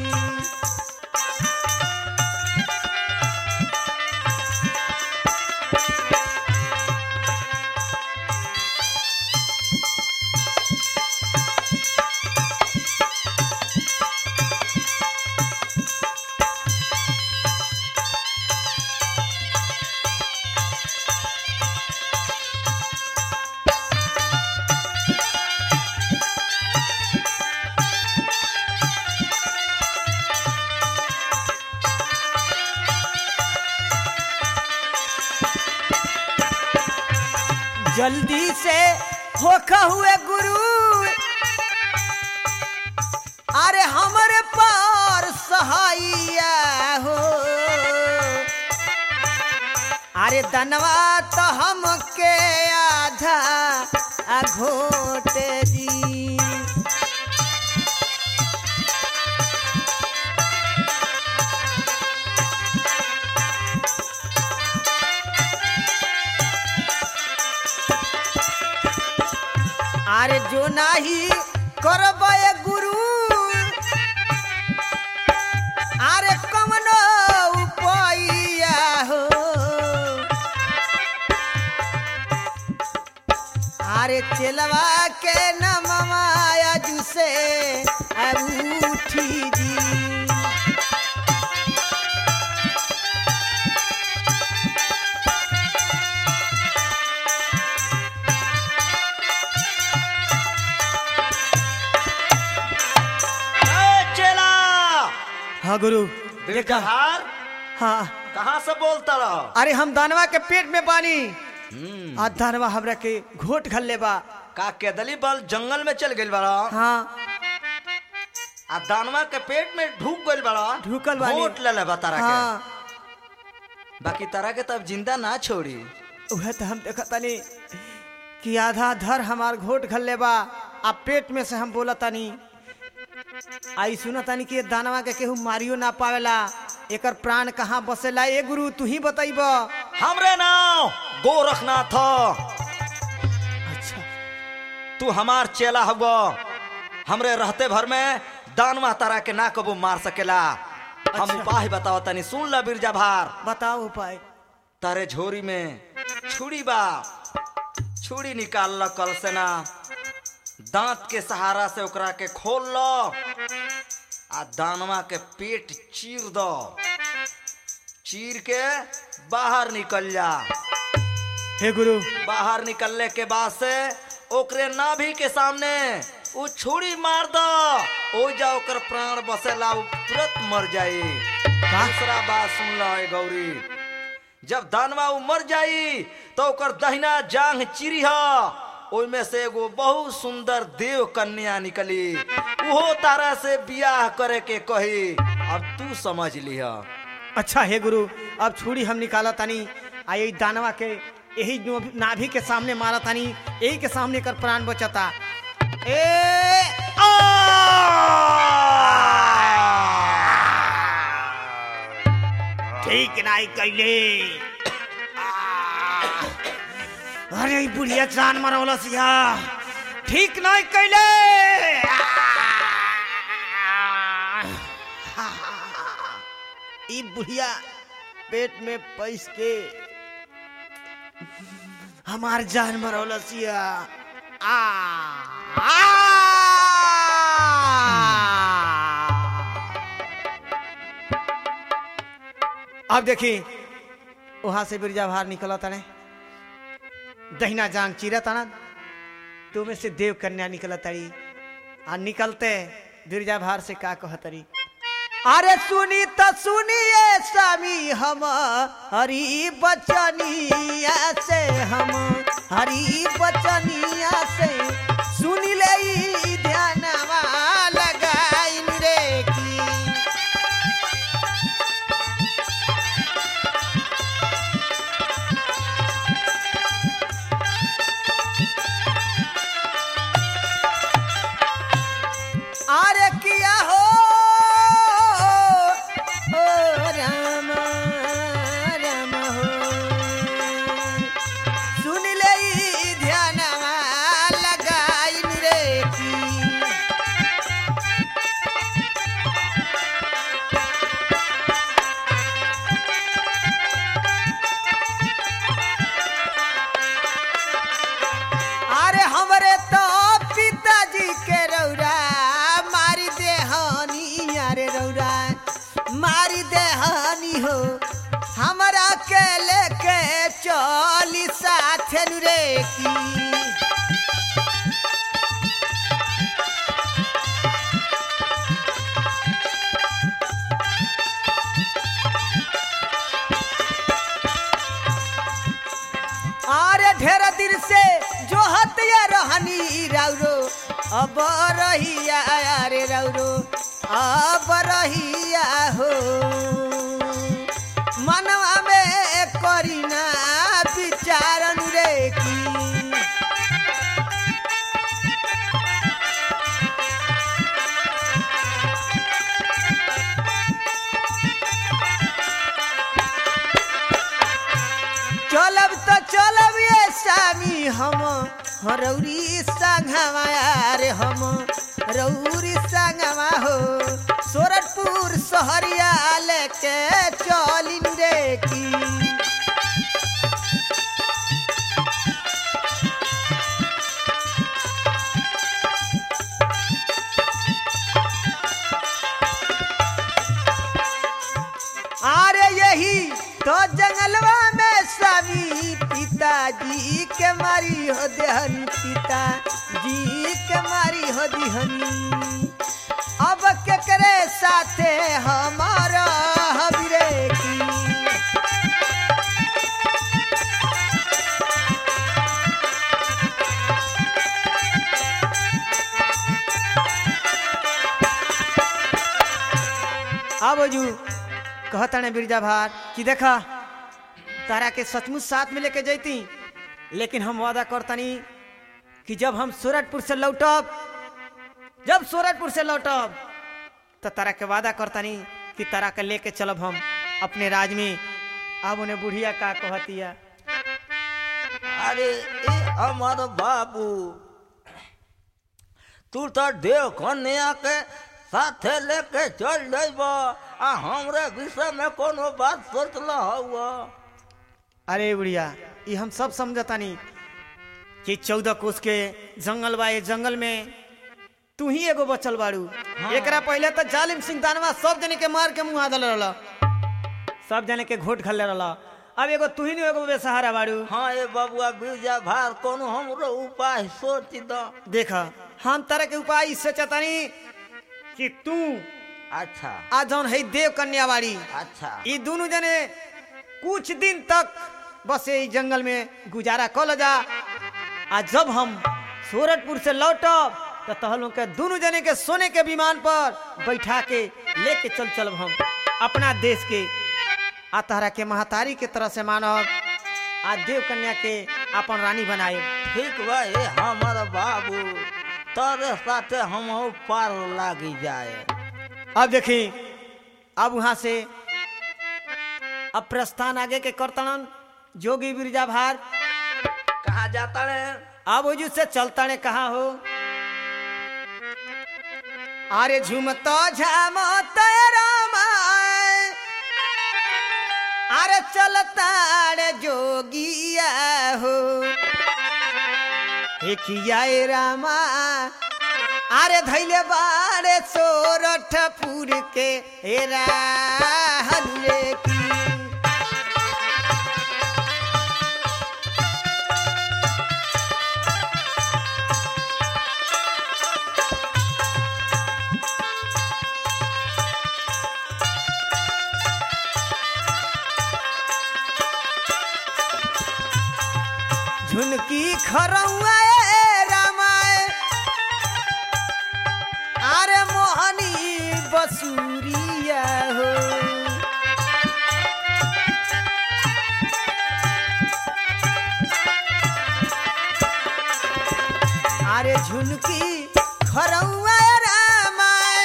Speaker 1: जल्दी से होखा हुए गुरु अरे हमरे पार सहाइया हो अरे दनवा तो हमके आधा आ घोट दी अरे जो नाही करबे गुरु अरे कमनो उपाइया हो अरे चलवा के नमवा अजू से उठी जी
Speaker 4: ए, चेला
Speaker 1: हाँ गुरु देखा
Speaker 4: बिरजहार
Speaker 1: हाँ
Speaker 4: कहाँ से बोलता रहा
Speaker 1: अरे हम दानवा के पेट में बानी आ दानवा हमरा के घोट घल्ले बा
Speaker 4: का केदली बल जंगल में चल गइल बड़ा
Speaker 1: हाँ
Speaker 4: आ दानवा के पेट में ढूक गइल बड़ा
Speaker 1: ढुकल बानी।
Speaker 4: घोट ले ले बा तारा
Speaker 1: हाँ
Speaker 4: के बाकी तारा के तब जिंदा ना छोड़ी
Speaker 1: उहे तो हम देखा तनी कि आधा धर हमार घोट घल्ले बा आ पेट में से हम बोला तनी आई सुना तनी कि ये दानवा के केहू मारियो ना पावेला एकर प्राण कहाँ बसेला ए गुरु तू ही बताइब
Speaker 4: हमरे नाम गोरखनाथ
Speaker 1: अच्छा
Speaker 4: तू हमार चेला हुआ हमरे रहते भर में दानवा तारा के ना कबो मार सकेला हम
Speaker 1: अच्छा।
Speaker 4: उपाय बताओ तनी सुन ला बिरजा भार
Speaker 1: बताओ उपाय
Speaker 4: तारे झोरी में छुरी बा छुरी निकाल ल कल से ना दांत के सहारा से ओकरा के खोल लो आ दानवा के पेट चीर दो चीर के बाहर निकल जा
Speaker 1: हे गुरु
Speaker 4: बाहर निकलने के बाद से ओकरे नाभि के सामने उ छुरी मार दो ओ जा ओकर प्राण बसेला उ तुरंत मर जाई दूसरा बात सुन लो ए गौरी जब दानवा उ मर जाई तो ओकर दहिना जांग चिरी ह ओइमे से एगो बहुत सुंदर देव कन्या निकली उहो तारा से बियाह करे के कही अब तू समझ लिह
Speaker 1: अच्छा हे गुरु अब छुरी हम निकाला तानी आ यही दानवा के यही नो- नाभि के सामने मारा तानी यही के सामने कर प्राण बचता ए ठीक नहीं कैले अरे ई बुढ़िया जान मरौलस या ठीक नहीं कैले ई बुढ़िया पेट में पैस के हमार जान मरौलसिया आ अब देखी वहां से बिरजा बाहर निकला तने दहिना जांग चीरा तना तो में से देव कन्या निकला तड़ी आ निकलते बिरजा भार से का कहतरी अरे सुनी तो सुनिए स्वामी हम हरी बचनिया से हम हरी बचनिया से सुन ले ई ध्यानवा लगाइन रे की
Speaker 5: रहनी हो हमरा के लेके चली साथे नु रे की अरे ढेर दिन से जो हतिया रहनी राउरो अब रहिया अरे राउरो अब रहिया हो मनवा में करीना विचारन रे की चलब तो चलब ये स्वामी हम हरौरी संगवा रे हम रौरी संगवा हो सोरठपुर सहरिया लेके चलिन रे की अरे यही तो जंगलवा में स्वामी पिताजी के मारी हो देहनी पिताजी के मारी हो दिहनी अब केकरे साथे हमारा हबीरे की अब जू कहताने बिरजा भार कि देखा तारा के सचमुच साथ में लेके जैती लेकिन हम वादा करतनी कि जब हम सूरजपुर से लौटब जब सूरजपुर से लौटब तो तारा के वादा करतनी कि तारा के लेके चलब हम अपने राज में अब उन्हें बुढ़िया का कहतिया
Speaker 6: अरे ए हमार बाबू तू तो देव कन्या के साथे लेके चल जाब आ हमरे विषय में कोनो बात सोचल हुआ
Speaker 1: अरे बुढ़िया ये हम सब समझतानी कि चौदह कोस के जंगल बा ये जंगल में तू ही एगो बचल बाड़ू एकरा पहले तो जालिम सिंह दानवा सब जने के मार के मुंह आदल रहला सब जने के घोट खल्ले रहला अब एगो तू ही नहीं एगो बेसहारा बाड़ू
Speaker 6: हाँ ए बबुआ बिरजा भार कोनो हमरो उपाय सोच द
Speaker 1: देख हम तरह के उपाय इससे चतानी कि तू
Speaker 6: अच्छा
Speaker 1: आ जौन है देव कन्या बाड़ी
Speaker 6: अच्छा
Speaker 1: ये दोनों जने कुछ दिन तक बस ये जंगल में गुजारा कल जा आ जब हम सूरजपुर से लौटब तो तहलों के दोनों जने के सोने के विमान पर बैठा के लेके चल चलब हम अपना देश के आ तहरा के महतारी के तरह से मानब आ देव कन्या के अपन रानी बनाए
Speaker 6: ठीक बा ए हमार बाबू तोरे साथे हम पार लागी जाए
Speaker 1: अब देखी अब वहां से अब प्रस्थान आगे के करतन जोगी बिरजा भार
Speaker 6: कहाँ जाता रे
Speaker 1: अब ओजू से चलता ने कहा हो अरे झुमतो झमत रामाय अरे चलता रे जोगिया हो एकिया ए रामा अरे धैले बारे सोरठपुर के ए राहनुए की झुनकी खरौआ ए रामाय अरे मोहनी बसुरिया हो अरे झुनकी खरौआ ए रामाय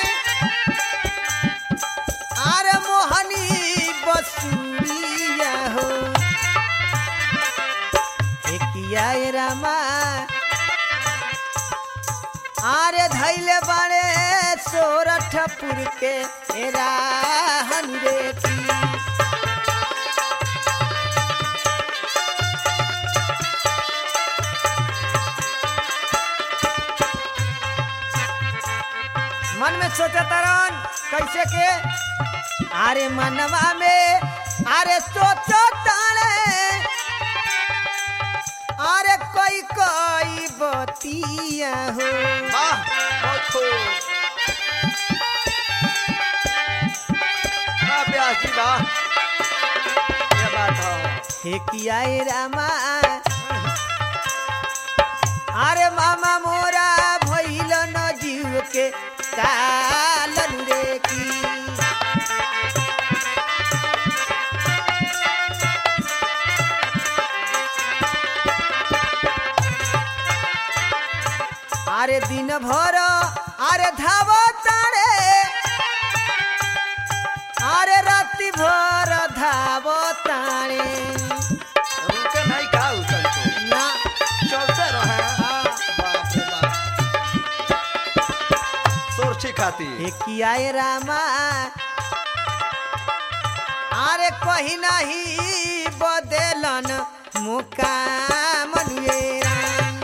Speaker 1: अरे मोहनी बसुरिया हो एकिया ए रामा आरे धैले बाड़े सोरठपुर के ए राहन रे की मन में सोचा तरन कैसे के
Speaker 5: अरे मनवा में अरे सोचो ताने अरे कोई कोई बतिया हो
Speaker 4: वाह बहुत खूब वाह ब्यास जी वाह क्या बात है
Speaker 5: हे किया ए रामा अरे मामा मोरा भइल न जीव के कालन रे की अरे दिन भर अरे धाव तारे अरे राति भर धाव तारे
Speaker 4: रुके नहीं का उतर को
Speaker 5: ना
Speaker 4: चलते रहे
Speaker 5: हाँ।
Speaker 4: बाप रे बाप सुरक्षी खाती
Speaker 5: किया रामा अरे कहीं नहीं बदलन मुकाम रे राम।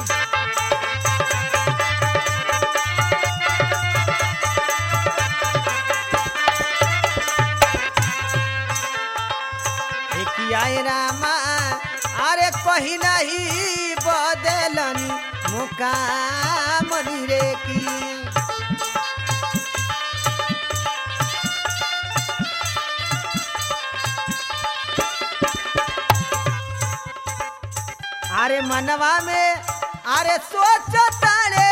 Speaker 5: हे किया रामा अरे कहीं नहीं बदलन मुकाम रे की अरे मनवा में अरे सोच तारे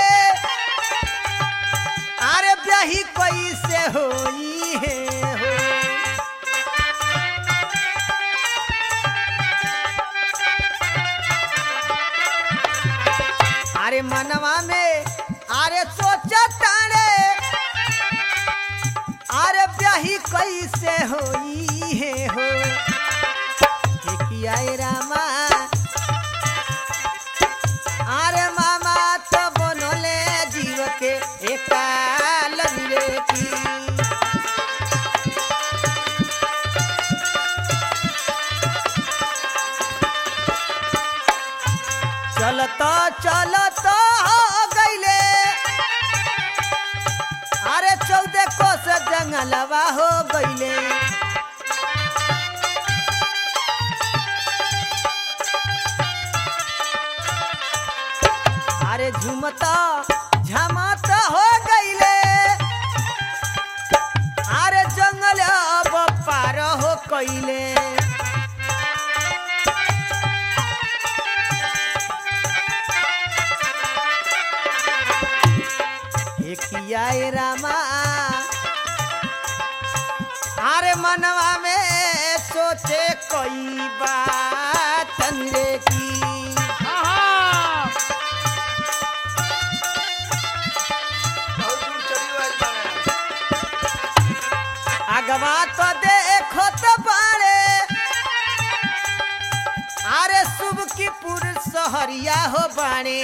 Speaker 5: अरे ब्याही कोई से होई है हो अरे मनवा में अरे सोच तारे अरे ब्याही कोई से होई है हो हे किया ए रामा अरे मामा तो बनले जीव के एकाल रे की चलत चलत हो गईले अरे चौदह कोस जंगलवा हो गईले अरे झुमता झमाता हो गईले अरे जंगल अब पार हो कईले किया ए रामा अरे मनवा में सोचे कोई बात रे की
Speaker 2: आहा
Speaker 4: बहुत दूर चली हुई बाड़े।
Speaker 5: अगवा तो देखो तो बाड़े अरे शुभ की पुरुष सहरिया हो बाणे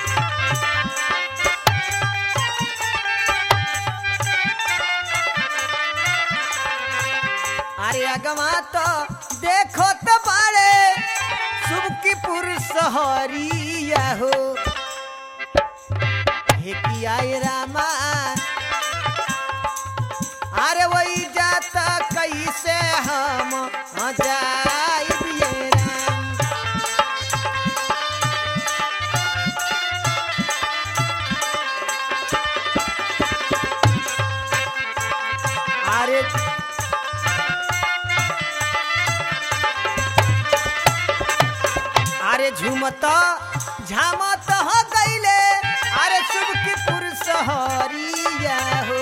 Speaker 5: अरे अगवा तो देखो तो बाड़े शुभ की पुरुष सहरिया हो हे किया ए रामा अरे वही जाता कैसे हम जाइब ये राम अरे अरे झूमत झामत हो गईले अरे शुभ की पुरुष हरिया हो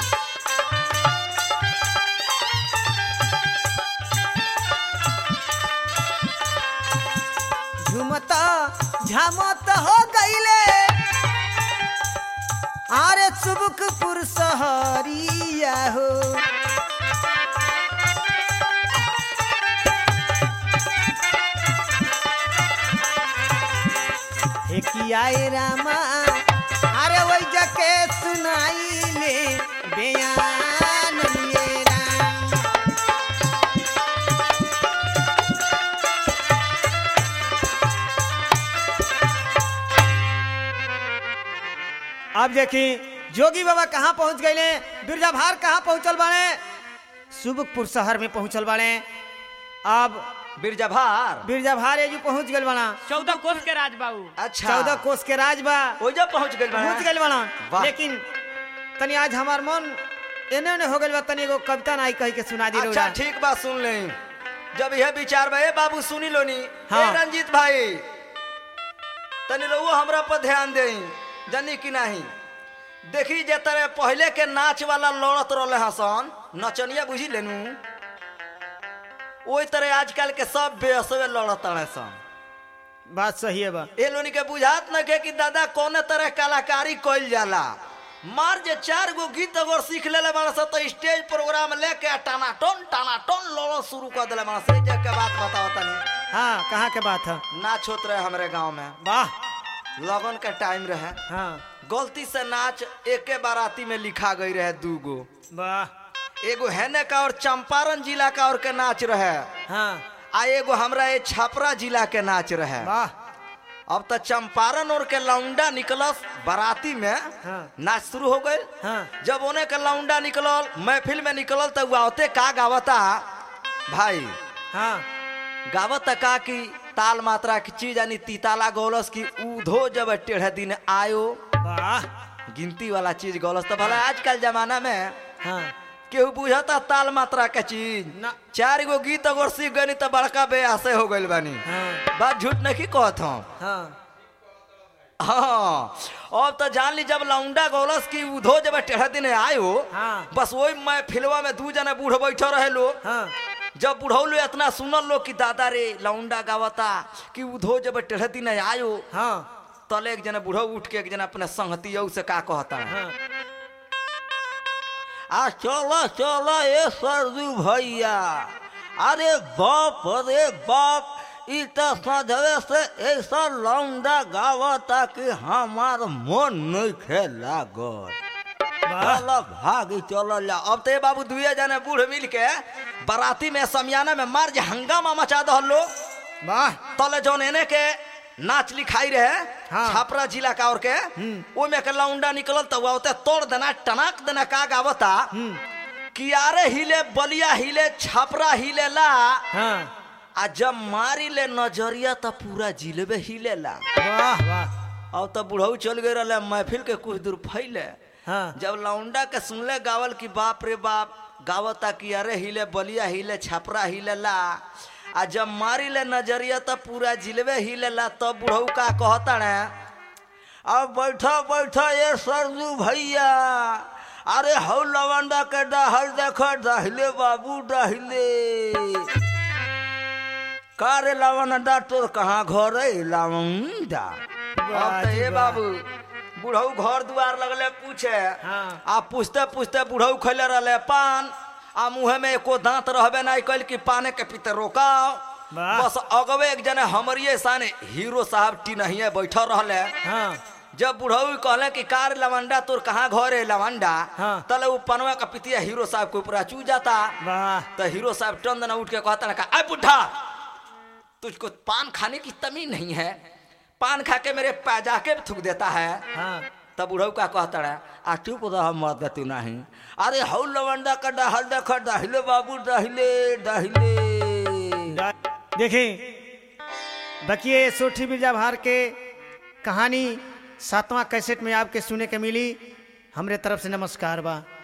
Speaker 5: झुमत झामत हो गईले अरे सुबुक पुरुष हरिया हो हे किया ए रामा अरे वही जके सुनाई ले बयान लिए राम अब देखी जोगी बाबा कहाँ पहुंच गए बिरजा भार कहाँ पहुंचल बाने सुबकपुर शहर में पहुंचल बाड़े अब
Speaker 4: बिरजा भार
Speaker 5: बिरजा भार एजू पहुंच गल बाड़ा
Speaker 2: चौदह कोस के राज बाबू
Speaker 4: अच्छा
Speaker 5: चौदह कोस के राज बा
Speaker 4: ओइजा पहुंच गइल बा
Speaker 5: पहुंच गल बाड़ा
Speaker 4: वाह।
Speaker 5: लेकिन तनी आज हमार मन एने ओने हो गल बा तनी एगो कविता नाई कह के सुना दी
Speaker 4: अच्छा
Speaker 5: रउरा।
Speaker 4: ठीक बात सुन ले जब यह विचार बा ए बाबू सुनी लोनी
Speaker 5: हाँ।
Speaker 4: ए रंजीत भाई तनी रहुओ हमरा पर ध्यान दे जानी कि नहीं देखी जे तरह पहले के नाच वाला लड़त रहले हसन नचनिया बुझी लेनू ओई तरह आजकल के सब बेअसवे लड़त रहे सन
Speaker 5: बात सही है बा
Speaker 4: ए लोनी के बुझात न के कि दादा कौने तरह कलाकारी कइल जाला मार जे चार गो गीत अगर सीख लेले बाड़ स तो स्टेज प्रोग्राम लेके टाना टन टाना टन लड़ो शुरू कर देले बाड़ से जे के बात बताओ तनी
Speaker 5: हाँ कहाँ के बात है
Speaker 4: नाच होत रहे हमरे गांव में
Speaker 5: वाह
Speaker 4: लगन के टाइम रहे
Speaker 5: हाँ
Speaker 4: गलती से नाच एके बाराती में लिखा गई रहे दू गो
Speaker 5: वाह
Speaker 4: एगो हेने का और चंपारण जिला का और के नाच रहे
Speaker 5: हाँ
Speaker 4: आ एगो हमरा ये छपरा जिला के नाच रहे
Speaker 5: वाह
Speaker 4: अब तो चंपारण और के लौंडा निकलस बाराती में
Speaker 5: हाँ।
Speaker 4: नाच शुरू हो गए
Speaker 5: हाँ।
Speaker 4: जब उन्हें के लौंडा निकलल महफिल में निकलल तो आवते का गावता भाई
Speaker 5: हाँ
Speaker 4: गावता का कि ताल मात्रा की चीज यानी तीताला गौलस की ऊधो जब टेढ़े दिन आयो
Speaker 5: वाह
Speaker 4: गिनती वाला चीज गौलस तो भला आजकल जमाना में
Speaker 5: हाँ
Speaker 4: केहू बुझता ताल मात्रा के चीज
Speaker 5: ना।
Speaker 4: चार गो गीत अगर सीख गनी तो बड़का बेआसे हो गइल बानी
Speaker 5: हाँ
Speaker 4: बात झूठ नहीं कहत हम
Speaker 5: हाँ
Speaker 4: हाँ अब तो जान ली जब लौंडा गौलस की उधो जब टेढ़ा दिन आयो
Speaker 5: हाँ।
Speaker 4: बस वही मैं फिलवा में दू जने बूढ़ बैठे रहे लोग
Speaker 5: हाँ
Speaker 4: जब बुढ़ौलो इतना सुनल लोग कि दादा रे लौंडा गावता कि उधो जब टेढ़ा दिन आयो
Speaker 5: हाँ
Speaker 4: तले एक जना बूढ़ो उठ के एक जना अपने संगती से का कहता है
Speaker 5: हाँ
Speaker 6: आ चलो चलो ए सरजू भैया अरे बाप रे बाप ई तो सजवे से ऐसा लौंडा गावता कि हमार मन नहीं खेला गल
Speaker 5: वाह
Speaker 6: चलो भागी चलो ला
Speaker 4: अब तो ये बाबू दुए जने बूढ़ मिल के बाराती में समियाना में मार जे हंगामा मचा दहल लोग
Speaker 5: वाह
Speaker 4: तले जौन एने के नाच लिखाई रहे
Speaker 5: हाँ।
Speaker 4: छापरा जिला का और के ओमे के लौंडा निकलल तो आवते तोड़ देना टनाक देना का गावता कियारे हिले बलिया हिले छापरा हिले ला
Speaker 5: हाँ
Speaker 4: आ जब मारी ले नजरिया तो पूरा जिलेबे हिले ला
Speaker 5: वाह वाह
Speaker 4: अब तो बुढ़ऊ चल गए रहे महफिल के कुछ दूर फैले
Speaker 5: हाँ
Speaker 4: जब लौंडा के सुनले गावल की बाप रे बाप गावता कि अरे हिले बलिया हिले छपरा हिले ला आ जब मारी ले नजरिया तो पूरा जिलवे हिले ला तब बुढ़ऊ का कहता ने
Speaker 6: अब बैठो बैठो ये सरजू भैया अरे हौ लवंडा के डहल देखो डहिले बाबू डहिले का रे लवंडा तोर कहाँ घर है लवंडा
Speaker 4: अब तो ये बाबू बुढ़ऊ घर दुआर लगले पूछे
Speaker 5: हाँ।
Speaker 4: आ पूछते पूछते बुढ़ऊ खैले रहले पान आ मुँह में एको दांत रहबे नहीं कैल कि पाने के पीते रोकाओ
Speaker 5: वाह।
Speaker 4: बस अगवे एक जने हमरिए साने हीरो साहब टीनहिए बैठल रहले
Speaker 5: हाँ
Speaker 4: जब बुढ़ऊ कहले कि कार लवंडा तोर कहाँ घर है लवंडा
Speaker 5: हाँ।
Speaker 4: तले वो पनवा का पितिया हीरो साहब के ऊपर चू जाता
Speaker 5: वाह
Speaker 4: तो हीरो साहब टन उठ के कहता ना अरे बुढ़ा तुझको पान खाने की तमी नहीं है पान खा के मेरे पैजाके में थूक देता है
Speaker 5: हाँ
Speaker 4: तब बुढ़ऊ का कहता है
Speaker 6: आ चुप रह मत तू नहीं अरे हौ लवंडा का डहल देखो डहिले बाबू डहिले डहिले
Speaker 5: देखें बकिए सोठी बिरजा भार के कहानी सातवां कैसेट में आपके सुने के मिली हमरे तरफ से नमस्कार बा